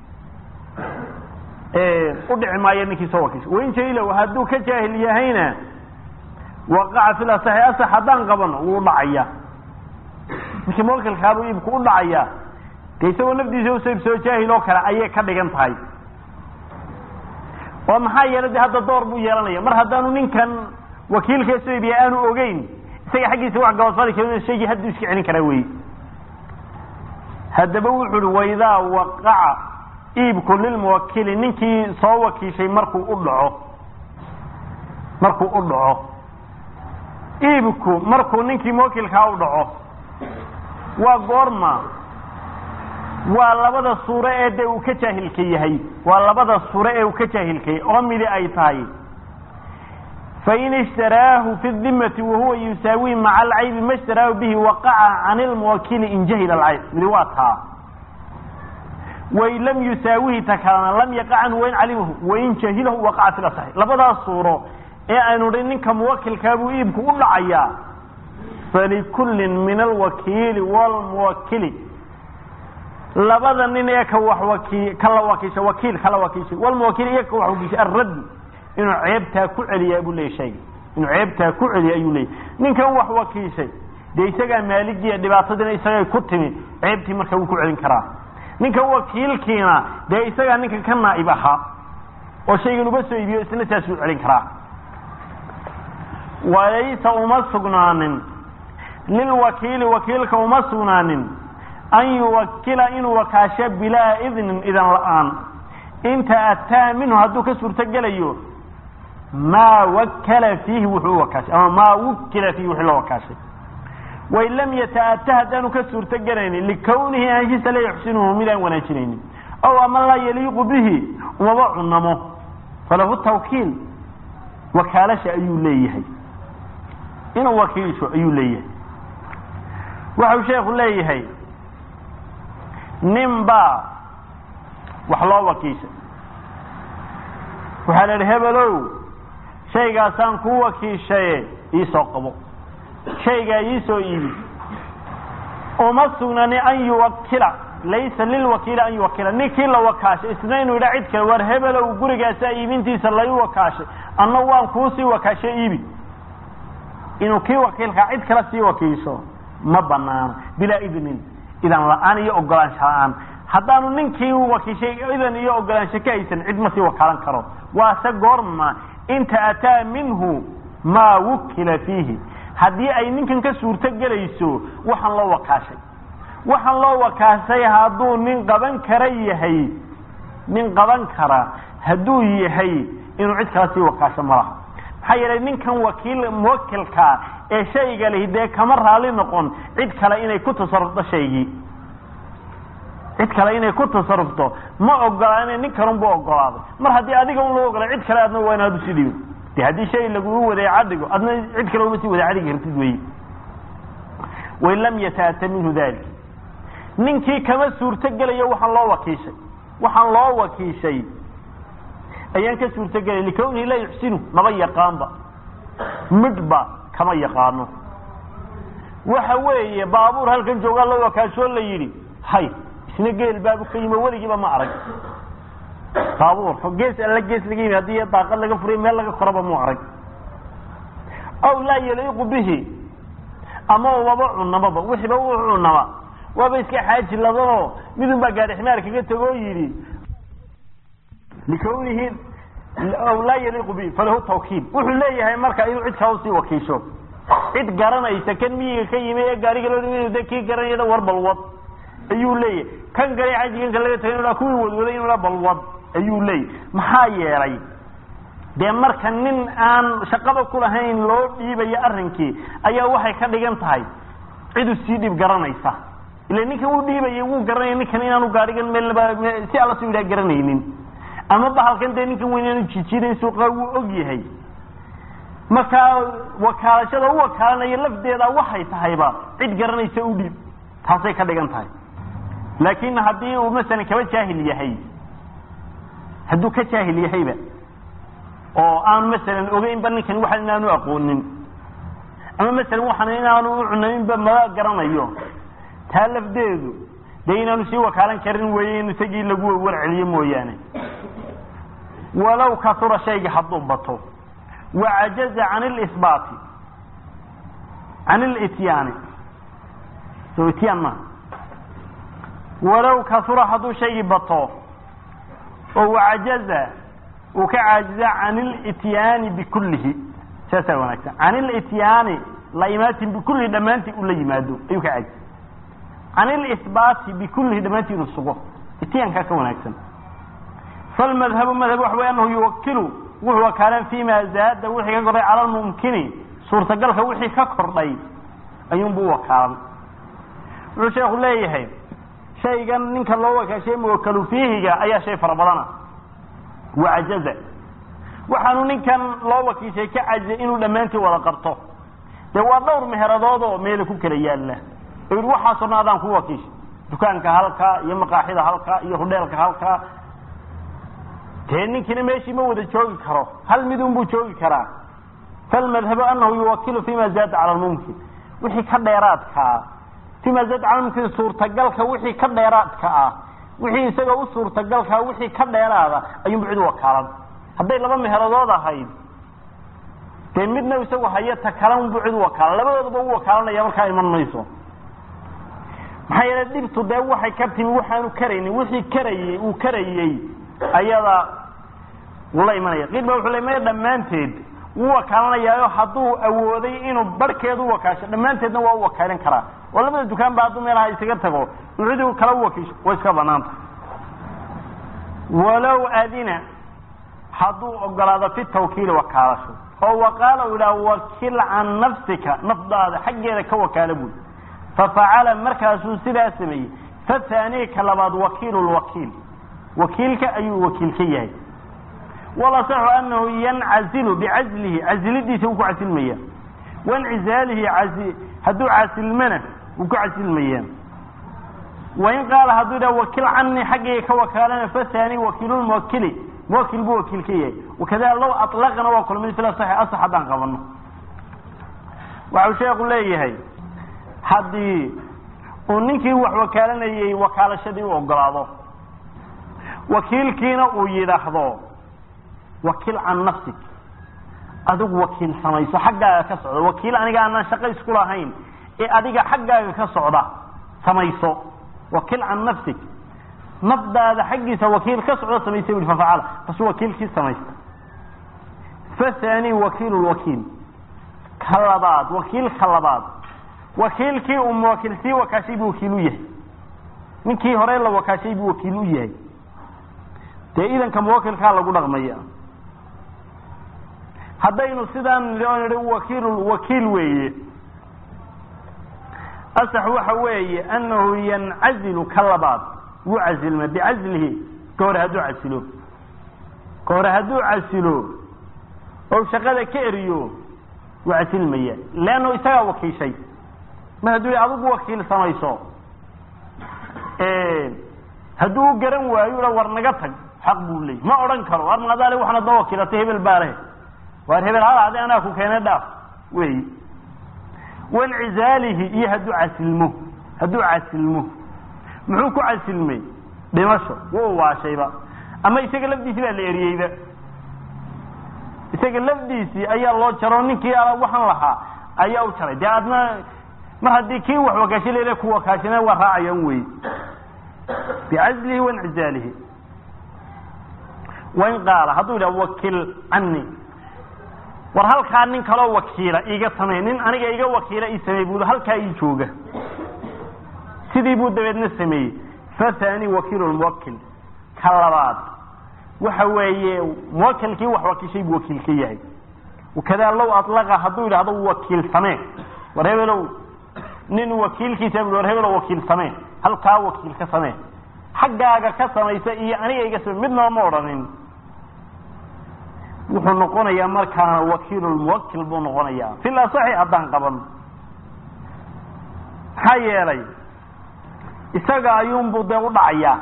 u dhici maayo ninkii soo wakiishay wain jailow hadduu ka jaahil yahayna waqaca fil asaxi asax haddaan qabano wuu dhacaya markii muwakilkaabuu iibku u dhacaya de isagoo nafdiisa usoo iibsoo jaahil oo kale ayay ka dhigan tahay oo maxaa yeelay de hadda door buu yeelanaya mar haddaanu ninkan wakiilkee soo iibiya aanu ogeyn isaga xaggiisa wax gabadfali kar shaygii hadduu iska celin karaa wey haddaba wuxu uhi waidaa waqaca iibku lilmuwakili ninkii soo wakiishay markuu u dhaco markuu u dhaco iibku markuu ninkii muwakilkaa u dhaco waa goorma waa labada suuro ee de uu ka jaahilka yahay waa labada suuro ee uu ka jaahilkayay oo midi ay tahay fain ishtaraahu fi dimati wahuwa yusaawi maca alcaybi ma ishtaraahu bihi waqaca can ilmuwakili in jahila alcayb midi waa taa wain lam yusaawihi ta kalena lam yaqa canhu wain calimahu wain jahilahu waqaca fi lasaxi labadaas suuro ee aynu dhi ninka muwakilkaabuu iibku u dhacayaa falikullin min alwakiili wlmuwakili labada nin ee ka wax waki kala wakiisha wakiil kala wakiishay walmuwakil iyo ka wax wakiishay arraddu inuu ceebtaa ku celiya buu leeyay shayga inuu ceebtaa ku celiya ayuu leeyay ninkan wax wakiishay dee isagaa maaligiiya dhibaatadiina isagay ku timi ceebtii marka wuu ku celin karaa ninkan wakiilkiina dee isagaa ninka ka naa'ib ahaa oo shaygan uba soo iibiyo isna saasuu celin karaa walaysa uma sugnaanin lilwakiili wakiilka uma sugnaanin an yuwakila inuu wakaasho bilaa idnin idan la-aan inta ataa minhu hadduu ka suurto gelayo maa wakala fiihi wuxuu u wakaashay ama maa wukila fiihi wixii loo wakaashay wain lam yataata haddaanu ka suurto gelaynin likawnihi aanshisa la yuxsinuhu midaan wanaajinaynin ow ama laa yaliiqu bihi umaba cunamo falahu tawkiil wakaalasha ayuu leeyahay inuu wakiisho ayuu leeyahay waxau sheekhu leeyahay nin baa wax loo wakiishay waxaa la idhi hebelow shaygaasaan kuu wakiishaye iisoo qabo shaygaa iisoo iibi uma sugnani an yuwakila laysa lilwakiili an yuwakila ninkii la wakaashay isna inuu yidha cid kale war hebelow gurigaasaa iibintiisa lai wakaashay anna waan kuusii wakaashay iibi inuu kii wakiilkaa cid kale sii wakiisho ma banaano bilaa idnin idan la-aan iyo ogolaansho la-aan haddaanu ninkii wakiishay idan iyo ogolaansho ka haysan cid ma sii wakaalan karo waase goorma inta ataa minhu maa wukila fiihi haddii ay ninkan ka suurto gelayso waxaan loo wakaashay waxaan loo wakaashay hadduu nin qaban kara yahay nin qaban kara hadduu yahay inuu cid kala sii wakaasho malaha maxaa yeelay ninkan wakiil muwakilkaa ee shayga lihi dee kama raali noqon cid kale inay ku tasarufto shaygii cid kale inay ku tasarufto ma ogolaana nin kalunbu ogolaaday mar haddii adiga un loo ogolay cid kale adna waa inaad usi dhibin de haddii shay lagugu wadeeca dhigo adna cid kale uma sii wadeeca dhigi kartid wey wain lam yataata minhu dalik ninkii kama suurto gelayo waxaan loo wakiishay waxaan loo wakiishay ayaan ka suurtagelay likawnihi laa yuxsinu maba yaqaanba midhba kama yaqaano waxa weeye baabuur halkan joogaa la wakaashoo la yidhi hay isna geel baabu ka yimi weligiiba ma arag baabuur gees alla gees laga yimi haddii daaqad laga furiy meel laga koraba mu arag aw laa yaliiqu bihi ama waba cunamaba wixiiba u cunama waaba iska xaaji ladanoo midun baa gaari ximaar kaga tegoo yidhi likawnihi aw laa yaliiqu bihi falahu tawkiil wuxuu leeyahay marka inuu cid kaa usii wakiisho cid garanaysa kan miyiga ka yimi ee gaariga loo dhimi de kii garanayada war balwad ayuu leeyahay kan galay xajiganka laga tagay inu kuwii wadwaday inuu balwad ayuu leeyahy maxaa yeelay dee marka nin aan shaqaba ku lahayn loo dhiibayo arrinkii ayaa waxay ka dhigan tahay cidu sii dhib garanaysa ila ninkan uu dhiibayay wuu garanaya ninkan inaanu gaarigan meelnaba si alla soo yidhaha garanaynin ama bahalkan dee ninkan weyn inaanu jijiidayn suuqa wuu og yahay markaa wakaalashada u wakaalanaya lafdeeda waxay tahayba cid garanaysa u dhiib taasay ka dhigan tahay laakin haddii uu masalan kaba jaahil yahay hadduu ka jaahil yahayba oo aan masalan ogeynba ninkan waxan inaanu aqoonin ama masalan waxan inaanu u cunaynba maba garanayo taa lafdeedu dee inaanu sii wakaalan karin weeye in isagii lagu warceliyo mooyaane walow kasura shayga hadduu bato wacajaza can lisbaati can lityaani so ityaan maha walow kasura hadduu shaygii bato oo wacajaza uu ka caajiza can ilityaani bikullihi saasaa wanaagsan can ilityaani la imaatin bikullihi dhammaantii uu la yimaado ayuu ka caajiza can ilisbaati bikullihi dhammaantii inuu sugo ityaankaa ka wanaagsan falmadhabu madhab waxa wey anahu yuwakilu wuxuu wakaalan fima zaada wixii ka kordhay cala lmumkini suurtagalka wixii ka kordhay ayuunbu wakaalan wuxuu sheekhu leeyahay shaygan ninka loo wakaashay muwakalu fiihiga ayaa shay fara badana wacajaza waxaanu ninkan loo wakiishay ka cajizay inuu dhammaantii wada qabto dee waa dhowr meheradood oo meela ku kala yaalla oo yidhi waxaasoo dhan adaan ku wakiishay dukaanka halkaa iyo maqaaxida halkaa iyo hudheelka halkaa dee ninkiina meeshii ma wada joogi karo hal midun buu joogi karaa falmadhabu anahu yuwakilu fima zaada cala lmumkin wixii ka dheeraadkaa fima zaada cala lmumkin suurtagalka wixii ka dheeraadka ah wixii isaga u suurtagalkaa wixii ka dheeraada ayuunbu cid wakaalan hadday laba meheradood ahayd dee midna isagu haya ta kalanbu cid wakaalan labadoodaba u wakaalanaya markaa iman mayso maxaa yeele dhibtu dee waxay ka timi waxaanu karaynin wixii karayey uu karayey ayada wula imanaya qiil ba wuxuu le maya dhammaanteed wuu wakaalanayaayo hadduu awooday inuu barhkeed u wakaasho dhammaanteedna waa u wakaalin karaa oo labada dukaan ba hadduu meelaha isaga tago uciduu kala u wakiisho way iska banaanta walow adina hadduu ogolaado fi tawkiili wakaalasho oo waqaala u idhaha wakil can nafsika nafdaada xaggeeda ka wakaala buy fafacala markaasuu sidaa sameeyey fathaanii ka labaad wakiilu lwakiil wakiilka ayuu wakiil ka yahay walasaxu anahu yancazilu bicazlihi casilidiisa wuu ku casilmaya wancizaalihi hadduu casilmana wuu ku casilmaya wain qaala hadduu idhaha wakil canii xaggayga ka wakaalana fathani wakiilulmuwakili muwakil buu wakiil ka yahay wakadalika low aطlaqana waa kulmid fil asaxi asax haddaan qabano waxau sheekhu leeyahay haddii uu ninkii wax wakaalanayey wakaalashadii u ogolaado wakiilkiina uu yidhaahdo wakiil can nafsik adigu wakiil samayso xaggaaga ka socda wakiil aniga aanaan shaqo isku lahayn ee adiga xaggaaga ka socda samayso wakiil can nafsik nafdaada xaggiisa wakiil ka socda samaysa ui fafacala bas wakiilkii samaysta fathani wakiilu lwakiil ka labaad wakiil ka labaad wakiilkii uu muwakiil sii wakaashay buu wakiil u yahay ninkii hore la wakaashay buu wakiil u yahay dee idanka muwakilkaa lagu dhaqmaya haddaynu sidaan nidhi oo nidhi wakiil wakiil weeye asax waxa weeye anahu yancazilu ka labaad wuu casilma bicazlihi ka hore hadduu casilo ka hore hadduu casilo oo shaqada ka eriyo wuu casilmaya leanno isagaa wakiishay mar hadduu i adigu wakiil samayso hadduu u garan waayo ha war naga tag xaq buu leeyay ma odhan karo war maadaale waxaanad noo wakiilatay hebel baa leh waar hebel hal ade anaa ku keenay dhaaf wey wancizaalihi iyo hadduu casilmo hadduu casilmo muxuu ku casilmay dhimasho wuu waashayba ama isaga lafdiisii baa la eriyeyba isaga lafdiisii ayaa loo jaro ninkii a waxaan lahaa ayaa u jaray dee adna mar haddii kii wax wakaasha lele ku wakaashana waa raacayaan wey bicazlihi wancizaalihi wain qaala hadduu yidhaha wakil cani war halkaa nin kaloo wakiila iiga samey nin aniga iga wakiila ii samey buu halkaa ii jooga sidii buu dabeedna sameeyey fathani wakiilu muwakil ka labaad waxa weeye muwakilkii wax wakiishay buu wakiil ka yahay wakadaa low alaqa hadduu yidhahdo wakiil samee war hebelow nin wakiilkiisa bu war hebelow wakiil samee halkaa wakiil ka samee xaggaaga ka samaysa iyo aniga iga samey midnaba ma odhanin wuxuu noqonayaa markaana wakiilulmuwakil buu noqonayaa fil asaxi haddaan qaban maxaa yeelay isaga ayuunbuu dee u dhacayaa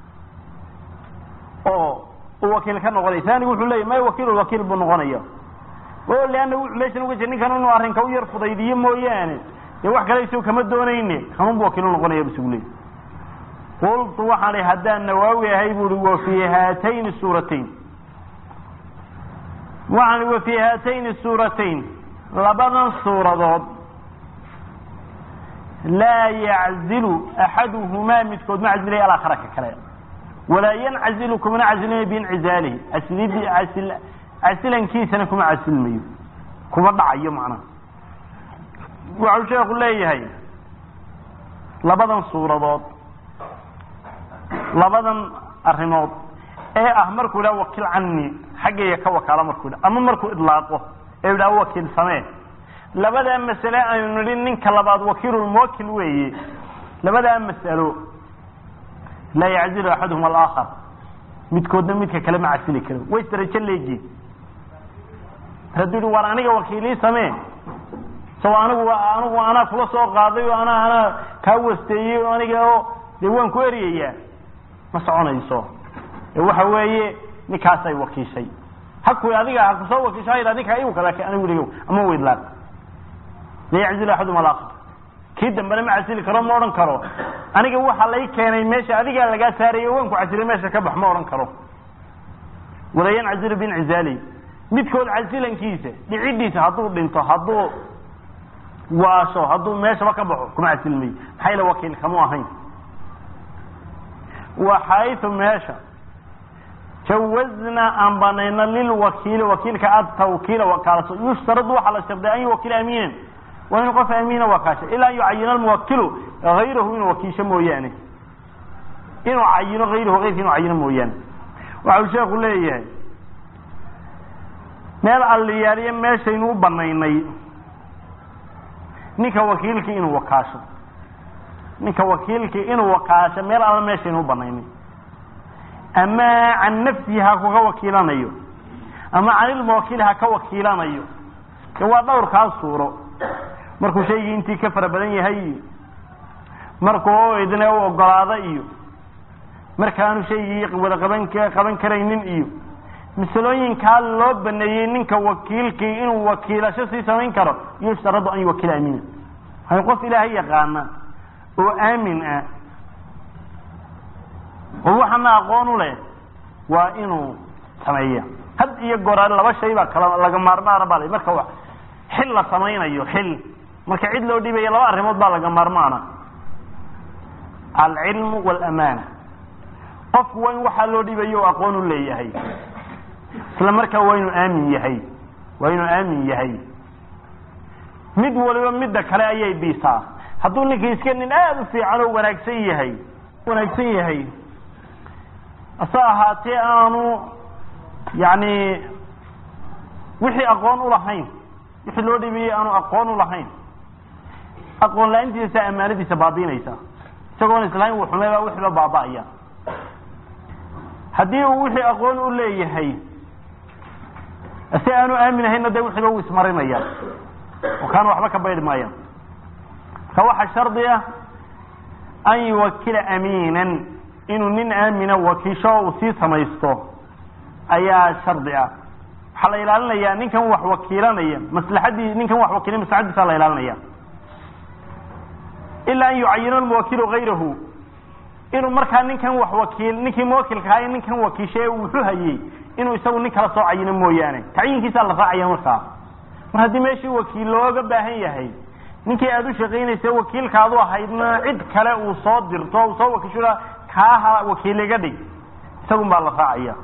oo uu wakiil ka noqonaya taanigu wuxuu leeyay may wakiilulwakiil buu noqonaya o leanna wuxuu meeshan uga jir ninkan inuu arrinka u yar fudaydiyo mooyaane dee wax kale isagu kama doonayne kanunbu wakiilu noqonaya bisugu leey qultu waxaan ihi haddaan nawaawi ahay buuhi wa fii haatayni suuratayn waxaan wa fii haatayni suuratayn labadan suuradood laa yaczilu axaduhumaa midkood ma casilaya alaakhara ka kale walaa yancazilu kumana casilmayo biincizaalihi casilidii casil casilankiisana kuma casilmayo kuma dhacayo macnaha waxau sheeku leeyahay labadan suuradood labadan arrimood ee ah markuu idhaha wakiil cani xaggayga ka wakaalo markuu idha ama markuu idlaaqo ee idhaha wakiil samee labadaa masale aynu nidhi ninka labaad wakiilulmuwakil weeye labadaa masalo laa yaczilu axaduhum alaakhar midkoodna midka kale ma casili karo way darajo leegiin hadduu yihi war aniga wakiilii samee sao anigu anigu anaa kula soo qaaday oo anaa anaa kaa wasteeyey oo aniga oo dee waan ku eryayaa ma soconayso ee waxa weeye ninkaasay wakiishay haku adiga ha kusoo wakiisha ha yidhah ninkaa igu kada anigu ligo ama weydlaaq la yaczilu axadum alaakhar kii dambena ma casili karo ma odhan karo aniga waxa lay keenay meesha adigaa lagaa saarayay waan ku casilay meesha ka bax ma odhan karo wala yancazilu biincizaali midkood casilankiisa dhicidiisa hadduu dhinto hadduu waasho hadduu meeshaba ka baxo kuma casilmayo maxaa yale wakiil kamu ahayn wa xaytu meesha jawazna aan banayno lilwakiili wakiilka atawkiila wakaalaso yushtaradu waxaa la sharday an yuwakila amiinan waa inuu qof amiina wakaasha ilaa an yucayina almuwakilu hayrahu inuu wakiisho mooyaane inuu cayino hayrahu hayrka inuu cayino mooyaane waxau sheeku leeyahay meel alliyaaliyo meeshaynu u banaynay ninka wakiilkii inuu wakaasho ninka wakiilkii inuu wakaasho meel alla meeshaynu u banaynay ama can nafsihi ha kuga wakiilanayo ama can ilmuwakiili ha ka wakiilanayo de waa dhowrkaa suuro markuu shaygii intii ka fara badan yahay iyo markuu idne u ogolaado iyo markaanu shaygii wada qaban qaban karaynin iyo masalooyinkaa loo baneeyey ninka wakiilkii inuu wakiilasho sii samayn karo yushtaradu an yuwakila amiina hay qof ilaahay yaqaana oo aamin ah oo waxana aqoon u leh waa inuu sameeya had iyo goraa laba shay baa kala laga maarmaana baa marka wa xil la samaynayo xil marka cid loo dhiibaya laba arrimood baa laga maarmaana alcilmu waalamaana qofku waa in waxaa loo dhiibayo o aqoon u leeyahay isla markaa waa inuu aamin yahay waa inuu aamin yahay mid waliba midda kale ayay biisaa hadduu ninkii iska nin aada u fiican oo wanaagsan yahay wanaagsan yahay ase ahaatee aanu yani wixii aqoon ulahayn wixii loo dhibayey aanu aqoon ulahayn aqoon la-aantiisa amaanadiisa baabiinaysa isagoon islahayn uu xumeybaa wixiiba baaba'aya haddii uu wixii aqoon u leeyahay ase aanu aamin ahaynna de wixiiba uu ismarinaya oo kaana waxba ka baydhi maayaan marka waxaa shardi ah an yuwakila amiinan inuu nin aamina wakiisho uu sii samaysto ayaa shardi ah waxaa la ilaalinayaa ninkan wax wakiilanaya maslaxadii ninkan wax wakiilay maslaxadiisa la ilaalinaya ilaa an yucayina lmuwakilu gayrahu inuu markaa ninkan wax wakiil ninkii muwakilka ahaa ninkan wakiishae wuxuu hayey inuu isagu nin kala soo cayino mooyaane tacyiinkiisaa la raacaya markaa mar haddii meeshii wakiil looga baahan yahay ninkii aada u shaqaynaysa wakiilkaadu ahaydna cid kale uu soo dirto uu soo wakiisho kaaha wakiil iga dhig isagun baa la raacaya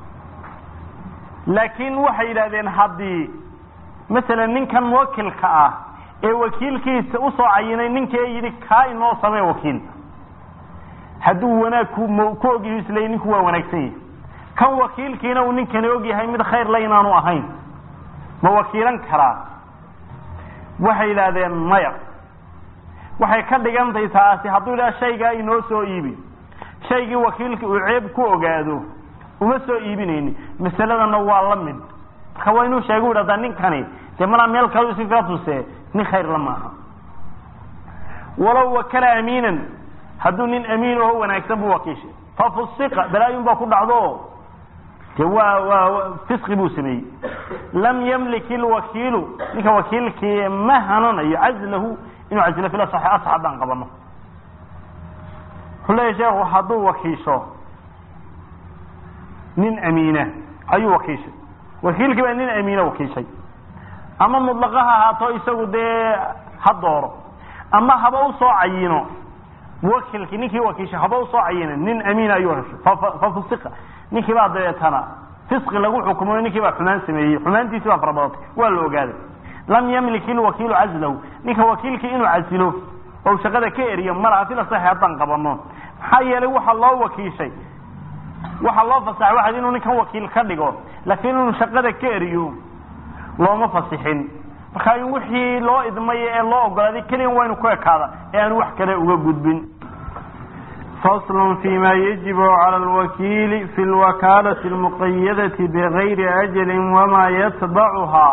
laakiin waxay yidhahdeen haddii masalan ninkan muwakilka ah ee wakiilkiisa usoo cayinay ninkii yidhi kaa inoo samee wakiil hadduu wanaag ku ku ogyahay isleey ninku waa wanaagsan yahay kan wakiilkiina uu ninkani ogyahay mid khayr la inaanu ahayn ma wakiilan karaa waxay yidhaahdeen maya waxay ka dhigantahay taasi hadduu yidhaha shaygaa inoo soo iibi shaygii wakiilka uu ceeb ku ogaado uma soo iibinayni masaladana waa la mid marka waa inuu sheega u idhahdaa ninkani dee malaa meel kale si kaa tuse nin khayr la maaha walow wakala amiinan hadduu nin amiin oho wanaagsan buu wakiishay fafusiqa balaayun baa ku dhacdo de waa waa fisqi buu sameeyey lam yamlik ilwakiilu ninka wakiilkii ma hananayo cazlahu inuu cazilo fil asaxi asax haddaan qabano wuxuu leeyahy sheekhu hadduu wakiisho nin amiina ayuu wakiishay wakiilkii baa nin amiina wakiishay ama mudlaqa ha ahaato isagu dee ha dooro ama haba usoo cayino muwakilkii ninkii wakiishay haba usoo cayina nin amiina ayuu heshay fafusiqa ninkii baa dabeetana fisqi lagu xukumayo ninkii baa xumaan sameeyey xumaantiisi baa farabadatay waa la ogaaday lam yamlik ilwakiilu cazlahu ninka wakiilkii inuu casilo oo shaqada ka eriyo malaha sida saxi haddaan qabano maxaa yeelay waxaa loo wakiishay waxaa loo fasaxay waxaad inuu ninkan wakiil ka dhigo laakiin inuu shaqada ka eriyo looma fasixin marka in wixii loo idmay ee loo ogolaaday keliyan waa inu ku ekaada ee aan wax kale uga gudbin فصل فيma يجب عlى الوkيل في الوkالة المqydة بغyri أجل وma yتبعha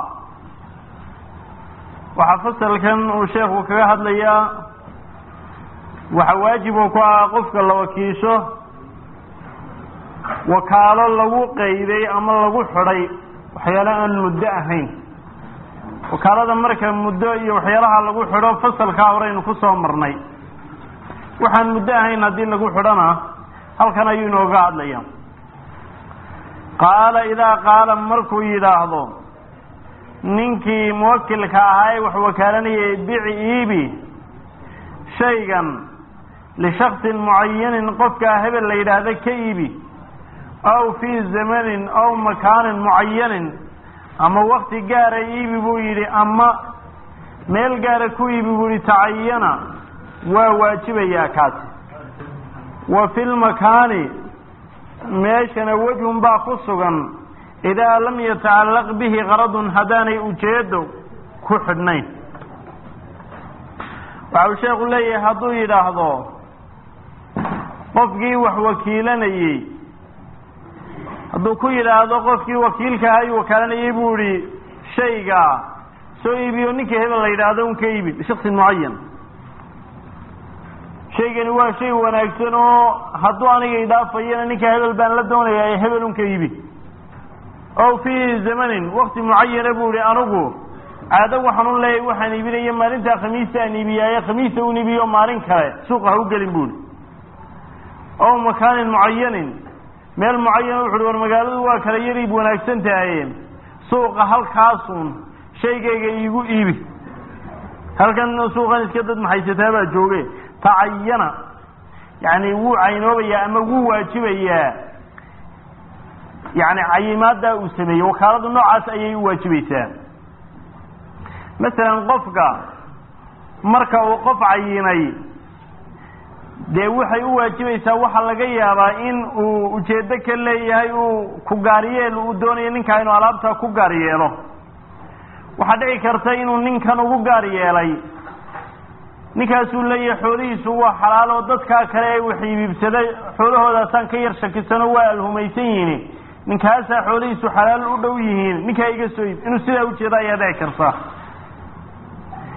waxaa faslkan uu sheekhu kaga hadlayaa waxa waajibo ku ah qofka la wakiisho wakaalo lagu qayday ama lagu xidhay waxyaalo aan muddo ahayn wakaalada marka muddo iyo waxyaalaha lagu xidho fasalkaa horeynu kusoo marnay waxaan muddo ahayn haddii lagu xidhona halkan ayuu inooga hadlaya qaala idaa qaala markuu yidhaahdo ninkii muwakilka ahaa ee wax wakaalanayay bici iibi shaygan lishaksin mucayanin qofkaa hebel la yidhaahda ka iibi aw fii zamanin aw makaanin mucayanin ama wakti gaara iibi buu yidhi ama meel gaara ku iibi buu yihi tacayana waa waajibayaa kaasi wa fi lmakaani meeshana wejhun baa ku sugan idaa lam yatacallaq bihi qaradun haddaanay ujeedo ku xidhnayn waxa uu sheekhu leeyahay hadduu yidhaahdo qofkii wax wakiilanayey hadduu ku yidhaahdo qofkii wakiilka ahaa uu wakaalanayey buu yihi shaygaa soo iibiyo ninkii hebel la yidhaahdo un ka iibi bishaksin mucayan shaygani waa shay wanaagsan oo hadduu aniga idhaafayana ninka hebel baan la doonayaa hebel un ka iibi ow fii zamanin wakti mucayana buu ihi anigu caado waxaan u leeyahay waxaan iibinaya maalintaa khamiista aan iibiyaaye khamiista un iibiyo maalin kale suuqa ha u gelin buu ihi ow makaanin mucayanin meel mucayana wuxu uhi war magaaladu waa kala yariib wanaagsan tahaye suuqa halkaasun shaygayga iigu iibi halkan suuqan iska dad maxaysataa baa jooge tacayana yani wuu caynoobayaa ama wuu waajibayaa yani cayimaaddaa uu sameeyey wakaaladu noocaas ayay u waajibaysaa masalan qofka marka uu qof cayinay dee waxay u waajibaysaa waxaa laga yaabaa in uu ujeedo ka leeyahay uu ku gaariyeel uu doonayo ninkaa inuu alaabtaa ku gaar yeelo waxaa dhici karta inuu ninkan ugu gaar yeelay ninkaasuu leeyahay xoolihiisu waa xalaal oo dadkaa kale ee wax iibibsaday xoolahoodaasaan ka yar shakisano waa alhumaysan yihiin ninkaasaa xoolihiisu xalaal u dhow yihiin ninkaa iga soo iib inuu sidaa ujeeda ayaa dhici karta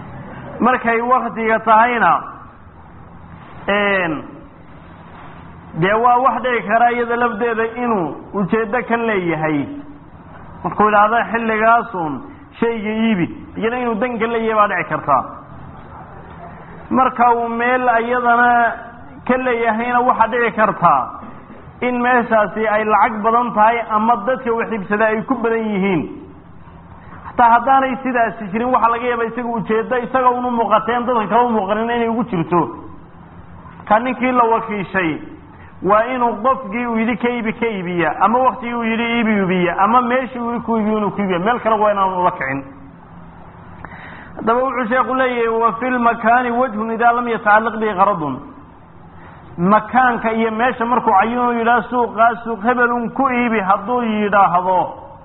markay waktiga tahayna dee waa wax dhici kara iyada lafdeeda inuu ujeeddo ka leeyahay markuu idhaahdo xilligaasun shayga iibi iyana inuu dan ka leeyahay baa dhici karta marka uu meel iyadana ka leeyahayna waxaa dhici kartaa in meeshaasi ay lacag badan tahay ama dadka wax iibsada ay ku badan yihiin hataa haddaanay sidaasi jirin waxaa laga yaaba isaga ujeeddo isaga unu muuqateen dadka kala muuqanin inay ugu jirto ka ninkii la wakiishay waa inuu qofkii uu yidhi ka iibi ka iibiya ama waktigii uu yidhi iibi iibiya ama meeshii uu ku iibiyo inuu ku iibiya meel kale waa inaan ula kicin haddaba wuxuu sheeku leeyahay wa fi lmakaani wajhun idaa lam yatacalaq bihi qaradun makaanka iyo meesha markuu cayinu yidhaah suuqaa suuq hebelun ku iibi hadduu yidhaahdo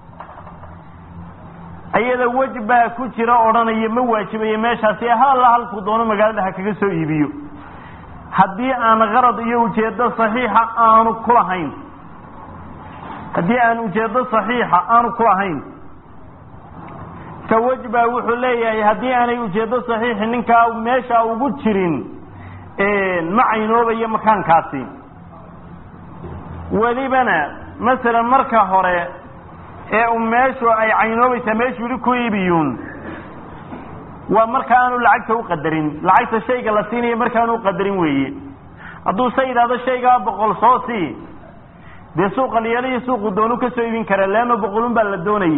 ayada wej baa ku jira odhanaya ma waajibayo meeshaasi halla halkuu doono magaalada ha kaga soo iibiyo haddii aan qarad iyo ujeeddo saxiixa aanu kulahayn haddii aan ujeeddo saxiixa aanu kulahayn ka wej baa wuxuu leeyahay haddii aanay ujeeddo saxiixi ninkaa meesha ugu jirin ma caynoobayo makaankaasi welibana masalan marka hore ee u meeshu ay caynoobaysaa meeshuu yidhi ku iibiyuun waa marka aanu lacagta u qadarin lacagta shayga la siinayo markaanu uqadarin weeye hadduu se yidhahdo shaygaa boqol soo sii dee suuqa liyaaliyo suuqu doonu ka soo iibin kara leanno boqolun baa la doonayay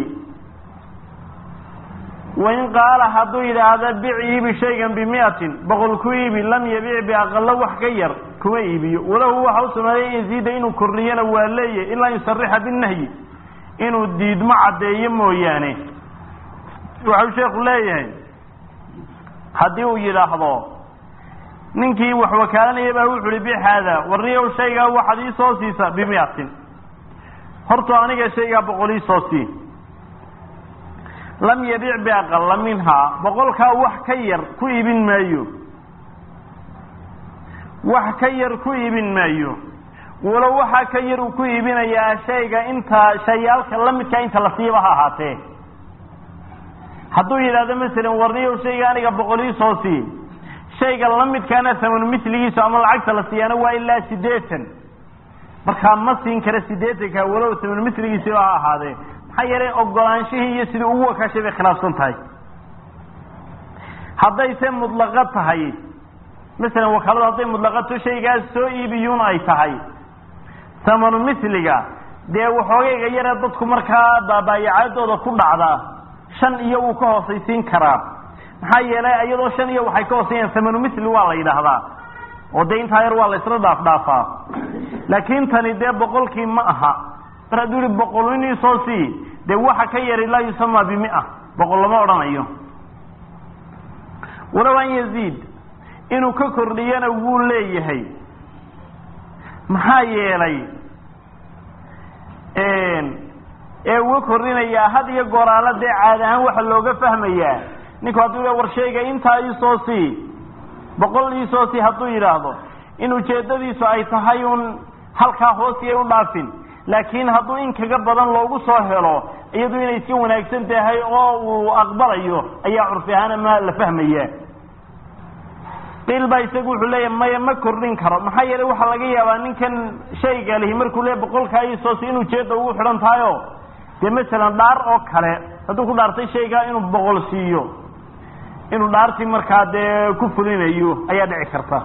wain qaala hadduu yidhaahdo bic iibi shaygan bimiatin boqol ku iibi lam yabic biaqalo wax ka yar kuma iibiyo walahu waxa u sugnaaday in yaziida inuu kordhiyana waa leeyahy ilaa yusarixa binahyi inuu diidmo caddeeyo mooyaane waxau sheekhu leeyahay haddii uu yidhaahdo ninkii wax wakaalanaya baa wuxu uhi bic haada warniyow shaygaa waxaad ii soo siisa bimiatin horta aniga shaygaa boqol ii soo sii lam yabic biaqala minhaa boqolkaa wax ka yar ku iibin maayo wax ka yar ku iibin maayo walow waxaa ka yar uu ku iibinayaa shayga intaa shayaalka lamidkaa inta la siiba ha ahaatee hadduu yidhahdo masalan warniyow shayga aniga boqol ii soo sii shayga lamidkaana thamanu misligiisu ama lacagta la siiyaana waa ilaa siddeetan markaa ma siin kara siddeetanka walow thamanu misligiisiba ha ahaadee maxaa yeelay ogolaanshihii iyo sidii ugu wakaashay bay khilaafsan tahay haddayse mudlaqo tahay masalan wakaaladu hadday mudlaqato shaygaas soo iibiyuun ay tahay thamanu misliga dee waxoogayga yare dadku markaa baabaayacaadooda ku dhacda shan iyo wuu ka hoosaysiin karaa maxaa yeelay iyadoo shan iyo waxay ka hoosayaan thamanu misli waa la yidhaahdaa oo dee intaa yar waa la isla dhaaf dhaafaa laakiin tani dee boqolkii ma aha mar hadduu yihi boqol inii soo sii dee waxa ka yari laa yusamaa bimia boqol lama odhanayo walow an yaziid inuu ka kordhiyana wuu leeyahay maxaa yeelay ee uga kordhinayaa had iyo gooraala dee caadi ahaan waxa looga fahmayaa ninku hadduu yidhah war shayga intaa iisoo sii boqol iisoo sii hadduu yidhaahdo in ujeeddadiisu ay tahay un halkaa hoosii ay u dhaafin laakiin hadduu in kaga badan loogu soo helo iyadu inay iska wanaagsan tahay oo uu aqbalayo ayaa curfi ahaana ma la fahmaya qiil baa isagu wuxuu leeyahy maya ma kordhin karo maxaa yeelay waxaa laga yaabaa ninkan shayga lihi markuu leeya boqolkaa iisoosi in ujeedda ugu xidhan tahayo dee masalan dhaar oo kale hadduu ku dhaartay shaygaa inuu boqol siiyo inuu dhaartii markaa dee ku fulinayo ayaa dhici karta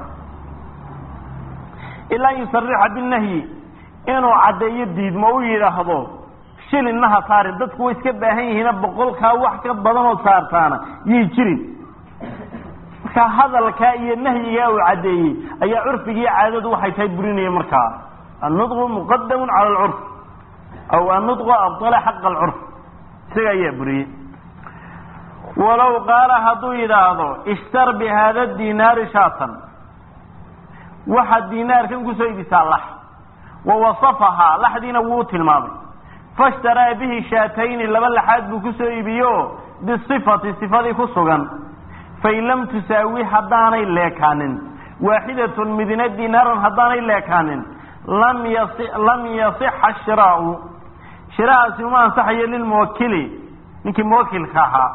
ilaa yusarixa binahyi inuu caddeeyo diidmo u yidhaahdo shilinna ha saarin dadku way iska baahan yihiina boqolkaa wax ka badan oo saartaana yay jirin markaa hadalkaa iyo nahyigaa uu caddeeyey ayaa curfigii caadadu waxay tahay burinaya markaa annudqu muqadamun cala alcurf aw annudqu abdala xaqa alcurf isaga ayaa buriyey walow qaala hadduu yidhaahdo ishtar bi haada dinaari shaatan waxaad dinaarkan kusoo ibisaa lax wawasafahaa laxdiina wuu tilmaamay fashtaraa bihi shaatayni laba laxaad buu kusoo iibiyo bisifati sifadii ku sugan fain lam tusaawi haddaanay leekaanin waaxidatun midina dinaaran haddaanay leekaanin lam yasi lam yasixa shiraau shiraahaasi uma ansaxayo lilmuwakili ninkii muwakilka ahaa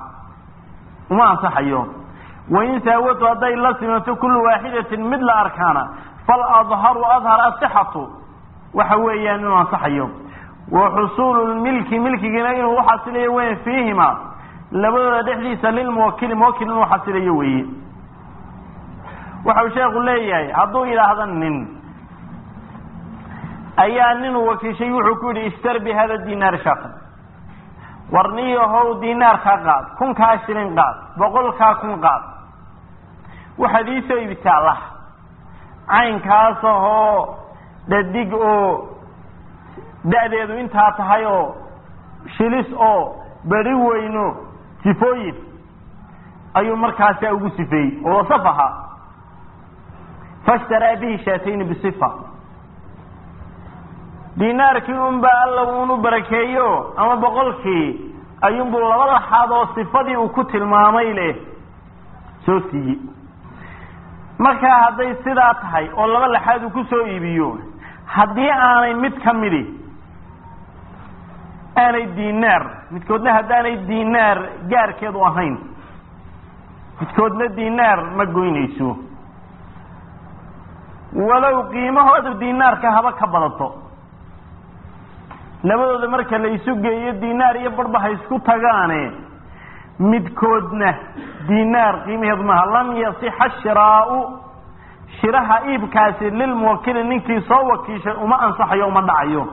uma ansaxayo wain saawatu hadday la simanto kullu waaxidatin mid la arkaana faladharu adhar asixatu waxa weeyaan inuu ansaxayo wa xusuulu lmilki milkigiina inuu uxasilayo weyn fiihima labadooda dhexdiisa lilmuwakili muwakil inuu xasilayo weeye waxau sheekhu leeyahay hadduu yidhaahda nin ayaa ninuu wakiishay wuxuu ku yidhi ishtar bi hada dinaar shaqan war niyahow dinaarkaa qaad kunkaa shilin qaad boqolkaa kun qaad waxaad iisoo iibtaa lah caynkaas ahoo dhadig oo da-deedu intaa tahay oo shilis oo beri weyno sifooyin ayuu markaasaa ugu sifeeyey oo wasaf ahaa fashtaraa bihi shaatayni bisifa dinaarkii unbaa alla uunu barakeeyo ama boqolkii ayuunbuu laba laxaad oo sifadii uu ku tilmaamay leh soo siiyey markaa hadday sidaa tahay oo laba laxaad uu ku soo iibiyo haddii aanay mid ka midi aanay dinaar midkoodna haddaanay dinaar gaarkeedu ahayn midkoodna dinaar ma goynayso walow qiimahooda dinaarka haba ka badato labadooda marka la isu geeyo dinaar iyo barba ha isku tagaane midkoodna dinaar qiimaheedu maaha lam yasixa shiraau shiraha iibkaasi lilmuwakili ninkii soo wakiishay uma ansaxayo uma dhacayo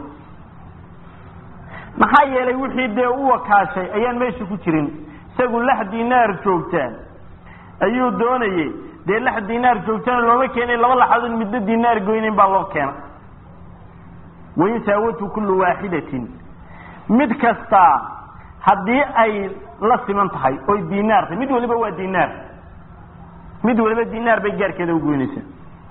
maxaa yeelay wixii dee u wakaashay ayaan meesha ku jirin isagu lax dinaar joogtaa ayuu doonayey dee lax dinaar joogtana looma keenay laba laxadood midna dinaar goynayn baa loo keena wain saawatu kullu waaxidatin mid kastaa haddii ay la siman tahay oy dinaar tahay mid waliba waa dinaar mid waliba dinaar bay gaarkeeda ugoynaysaa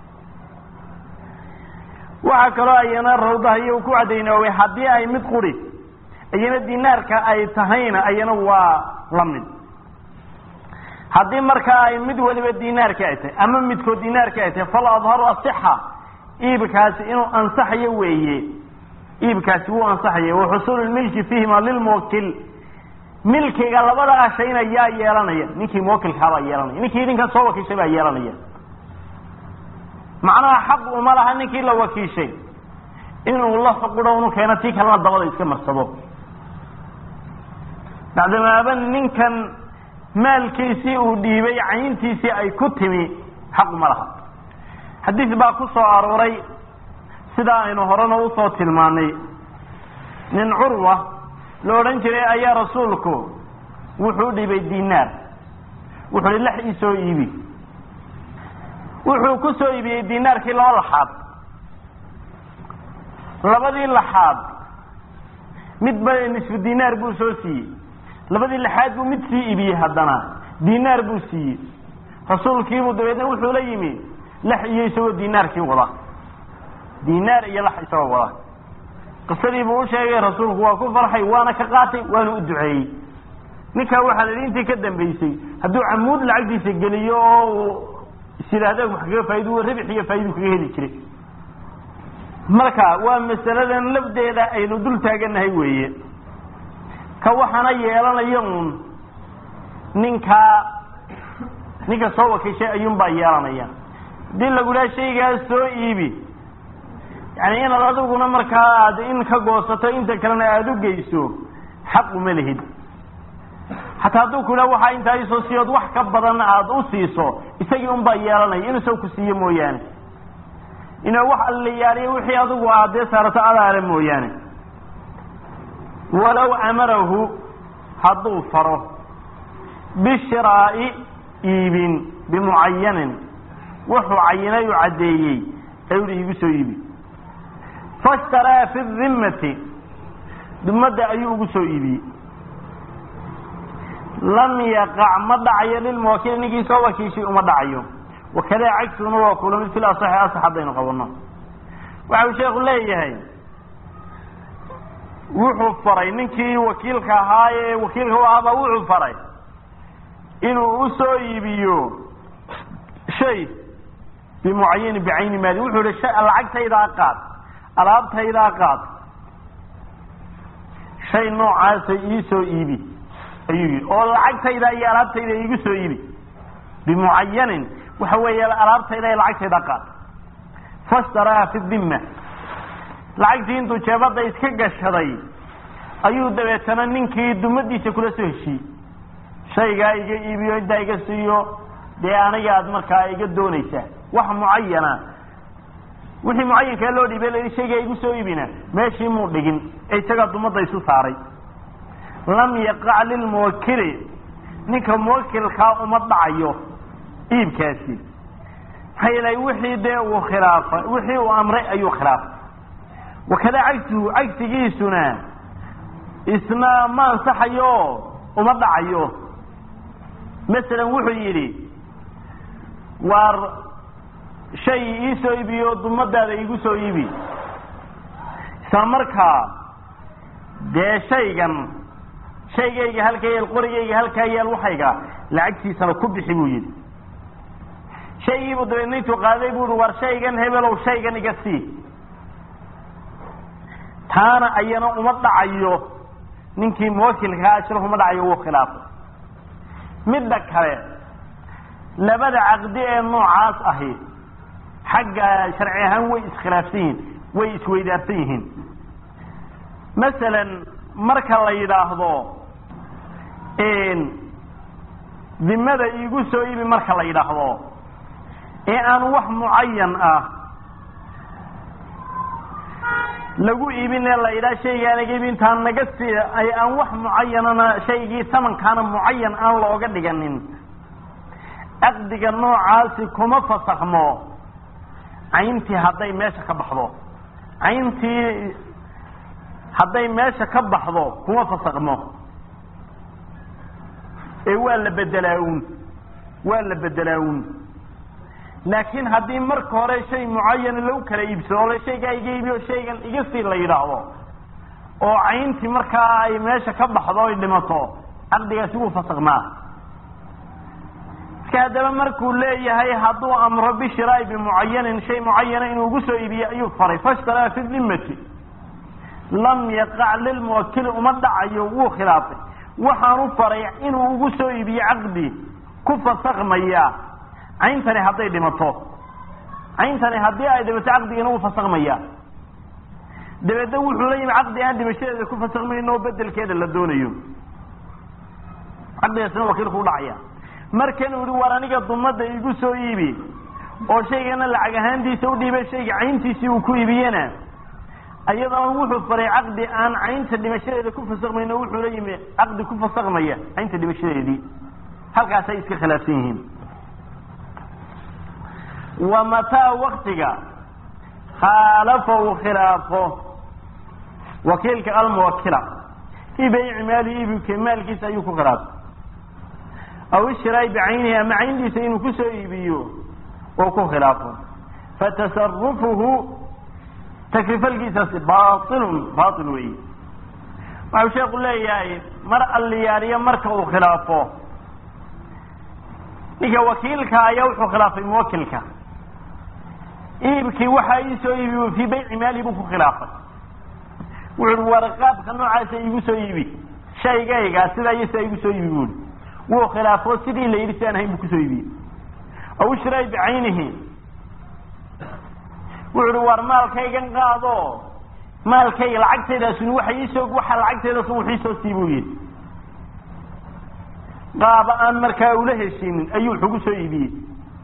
waxaa kaloo ayana rawdaha iyo ku cadaynoobay haddii ay mid quri iyana dinaarka ay tahayna ayana waa la mid haddii markaa ay mid waliba dinaarka ay tahay ama midkood dinaarka ay tahay fal adharu asixa iibkaasi inuu ansaxayo weeye iibkaasi wuu ansaxaya wa xusuulu lmilki fiihima lilmuwakil milkiga labada ashayna yaa yeelanaya ninkii muwakilkaabaa yeelanaya ninkii idinkan soo wakiishay baa yeelanaya macnaha xaq uma laha ninkii la wakiishay inuu la xuqudho unu keeno tii kalena dabada iska marsado bacdamaaba ninkan maalkiisii uu dhiibay cayntiisii ay ku timi xaq uma laha xadiis baa ku soo arooray sidaa aynu horena usoo tilmaanay nin curwa la odhan jiray ayaa rasuulku wuxuu dhibay dinaar wuxuu hi lax ii soo iibi wuxuu ku soo iibiyey dinaarkii laba laxaad labadii laxaad midba nisfu dinaar buu soo siiyey labadii laxaad buu mid sii iibiyey haddana dinaar buu siiyey rasuulkiibuu dabeedna wuxuu la yimi lax iyo isagoo dinaarkii wada dinaar iyo lax isagoo wada qisadii buu u sheegay rasuulku waa ku farxay waana ka qaatay waana u duceeyey ninkaa waxaa la yidhi intii ka dambaysay hadduu camuud lacagtiisa geliyo oo uu is yidhaahda wax kaga faa'idu ribix iyo faa'idu kaga heli jiray marka waa masaladan lafdeeda aynu dul taaganahay weeye ka waxaana yeelanaya uun ninkaa ninka soo wakiishay ayuunbaa yeelanaya hadii lagulaha shaygaas soo iibi yani inaad adiguna markaa aad in ka goosato inta kalena aada u geyso xaq uma lihid xataa hadduu ku yidhaha waxaa intaa isoo siiyood wax ka badan aada u siiso isagii unbaa yeelanaya inuu soo ku siiyo mooyaane inuu wax allayaaliyo wixii adigu aad dee saarato adaale mooyaane walow amarahu hadduu faro bishiraa'i iibin bimucayanin wuxuu cayinay u caddeeyey ayuu hi igu soo iibi fashtaraa fi dimmati dimadda ayuu ugu soo iibiyey lam yaqac ma dhacayo lilmuwakili ninkii soo wakiishay uma dhacayo wakadaa cagsuna waa kula mid fil asaxi asax haddaynu qabanno waxa uu sheekhu leeyahay wuxuu faray ninkii wakiilka ahaa ee wakiilka u ahaabaa wuxuu faray inuu u soo iibiyo shay bimucayani bicayni maali wuxuu ihi lacagtaydaa qaad alaabtaydaa qaad shay noocaasa ii soo iibi ayuu yidhi oo lacagtayda iyo alaabtayda iigu soo iibi bimucayanin waxa weeye alaabtayda iyo lacagtayda qaad fashtaraa fi dimma lacagtii intuu jeebadda iska gashaday ayuu dabeetana ninkii dumadiisa kula soo heshiiyey shaygaa iga iibiyo intaa iga siiyo dee aniga aad markaa iga doonaysaa wax mucayana wixii mucayankaa loo dhiibay la shaygaa igu soo iibina meeshii muu dhigin ee isagaa dumadda isu saaray lam yaqac lilmuwakili ninka muwakilkaa uma dhacayo iibkaasi maxaa yeelay wixii dee uu khilaafay wixii uu amray ayuu khilaafay wakada cagsigu cagsigiisuna isna ma ansaxayo uma dhacayo masalan wuxuu yidhi waar shay iisoo iibiyo dumadaada igu soo iibi isla markaa dee shaygan shaygayga halkaa yaal qorigayga halkaa yaal waxayga lacagtiisana ku bixi buu yidhi shaygiibuu dabeedna intuu qaaday buu ihi war shaygan hebelow shaygan iga sii taana ayana uma dhacayo ninkii muwakilkaa ashrafu uma dhacayo wuu khilaafay midda kale labada caqdi ee noocaas ahi xagga sharci ahaan way iskhilaafsan yihiin way isweydaarsan yihiin masalan marka la yidhaahdo dimada iigu soo iibi marka la yidhaahdo ee aan wax mucayan ah lagu iibin ee la yidhaha shaygaanaga iibi intaan naga sii ay aan wax mucayanana shaygii tamankaana mucayan aan looga dhiganin caqdiga noocaasi kuma fasakmo cayntii hadday meesha ka baxdo cayntii hadday meesha ka baxdo kuma fasakmo ee waa la bedelaa un waa la bedelaa un laakiin haddii marka hore shay mucayana lagu kala iibsado ole shaygaa iga iibiyo shaygan iga sii la yidhaahdo oo cayntii markaa ay meesha ka baxdo ay dhimato caqdigaasi wuu fasakmaa iska haddaba markuu leeyahay hadduu amro bishiraai bimucayanin shay mucayana inuu ugu soo iibiye ayuu faray fashtaraa fi dimmati lam yaqac lilmuwakili uma dhacayo wuu khilaafay waxaanu faray inuu ugu soo iibiye caqdi ku fasakmaya cayntani hadday dhimato cayntani haddii ay dhimato caqdigana wuu fasakmaya dabeedna wuxuu la yimi caqdi aan dhimashadeeda ku fasakmayno oo bedelkeeda la doonayo caqdigaasna wakiilku u dhacaya markan uu ihi war aniga dumada igu soo iibi oo shaygana lacag ahaantiisa u dhiibay shayga cayntiisii uu ku iibiyena iyadana wuxuu faray caqdi aan caynta dhimashadeeda ku fasakmayno wuxuu la yimi caqdi ku fasakmaya caynta dhimashadeedii halkaasay iska khilaafsan yihiin wa mataa waktiga khaalafa uu khilaafo wakiilka almuwakila fii bayci maali ibika maalkiisa ayuu ku khilaafay aw ishiraai bicaynihi ama cayntiisa inuu kusoo iibiyo oo ku khilaafo fatasarufuhu takrifalkiisaasi bailun bail weyi waxau sheeku leeyahay mar alliyaaliyo marka uu khilaafo ninka wakiilka ayaa wuxuu khilaafay muwakilka iibkii waxaa ii soo iibi fii bayci maali buu ku khilaafay wuxu uhi warqaabka noocaasa iigu soo iibi shaygayga sidaa iyo sidaa igu soo iibi buui wuu khilaafo sidii la yidhi si aan ahayn buu kusoo iibiyey aw ishraa bicaynihi wuxu uhi war maalkaygan qaado maalkayga lacagtaydaasuni waxa iisoo waxa lacagtaydaasn wax iisoo sii buu yidhi qaaba aan markaa ula heshinin ayuu wuxugu soo iibiyey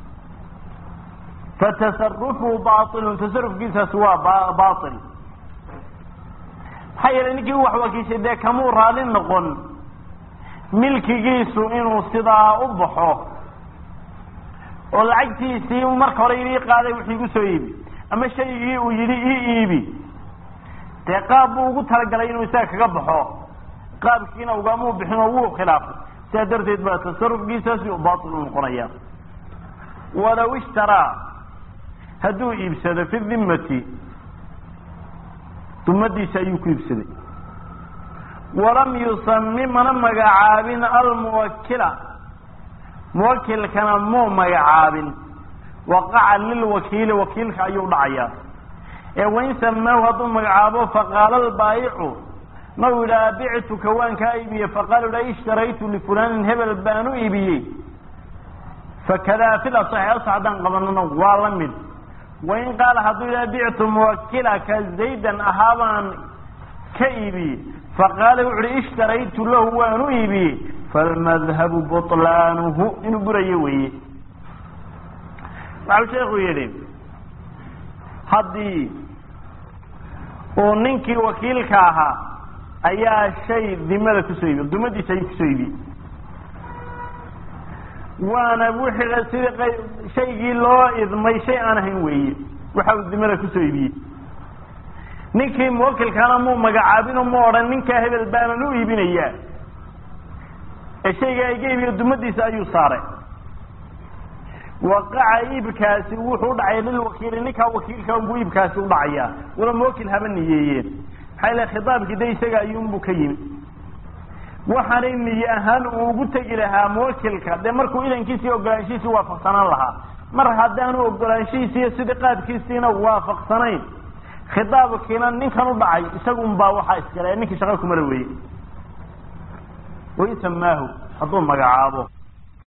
fatasarufuhu bailun tasarufkiisaasi waa bail maxaa yeelay ninkii u wax wakiishay dee kamuu raali noqon milkigiisu inuu sidaa u baxo oo lacagtiisii marka hore ii qaaday wuxuu igu soo iibi ama shaygii uu yidhi ii iibi dee qaab buu ugu talagalay inuu isaga kaga baxo qaabkiina ugamuu bixin oo wuu khilaafay sidaa darteed baa tasarufkiisaasi u bail u noqonaya walow ishtaraa hadduu iibsado fi dimmati dumadiisa ayuu ku iibsaday walam yusami mana magacaabin almuwakila muwakilkana muu magacaabin waqaca lilwakiili wakiilka ayuu dhacayaa ee wain samaahu hadduu magacaabo faqaala albaayicu nau yidhaha bictuka waan kaa iibiyey faqaala idha ishtaraytu lifulanin hebel baan u iibiyey fakadaa fil asaxi asax haddaan qabanana waa la mid wain qaala hadduu yidhaha bictu muwakilaka zaydan ahaabaan ka iibiyey faqaala wuxu uhi ishtaraytu lahu waan u iibiyey falmadhabu buطlaanuhu inuu burayo weeye waxau sheekhu yidhi haddii uu ninkii wakiilka ahaa ayaa shay dimada kusoo iibiy dumadiisa ayuu kusoo iibiyey waana wixii sidii shaygii loo idmay shay aan ahayn weeye waxa uu dimada kusoo iibiyey ninkii muwakilkaana muu magacaabino mu odhan ninkaa hebel baanan u iibinayaa ee shaygaa iga iibiyo dumadiisa ayuu saaray waqaca iibkaasi wuxuu udhacaya lilwakiili ninkaa wakiilka unbuu iibkaasi udhacayaa wala muwakil haba niyeeyeen maxaa ilahay khitaabkii de isaga ayuunbuu ka yimi waxaanay niye ahaan uu ugu tegi lahaa muwakilka dee markuu idankiisii ogolaanshihiisii waafaqsanaan lahaa mar haddaanu ogolaanshihiisi iyo sidii qaadkiisiina waafaqsanayn khitaabkiina ninkan u dhacay isagun baa waxaa iskale ninkii shaqa kumala weeye waisamaahu hadduu magacaabo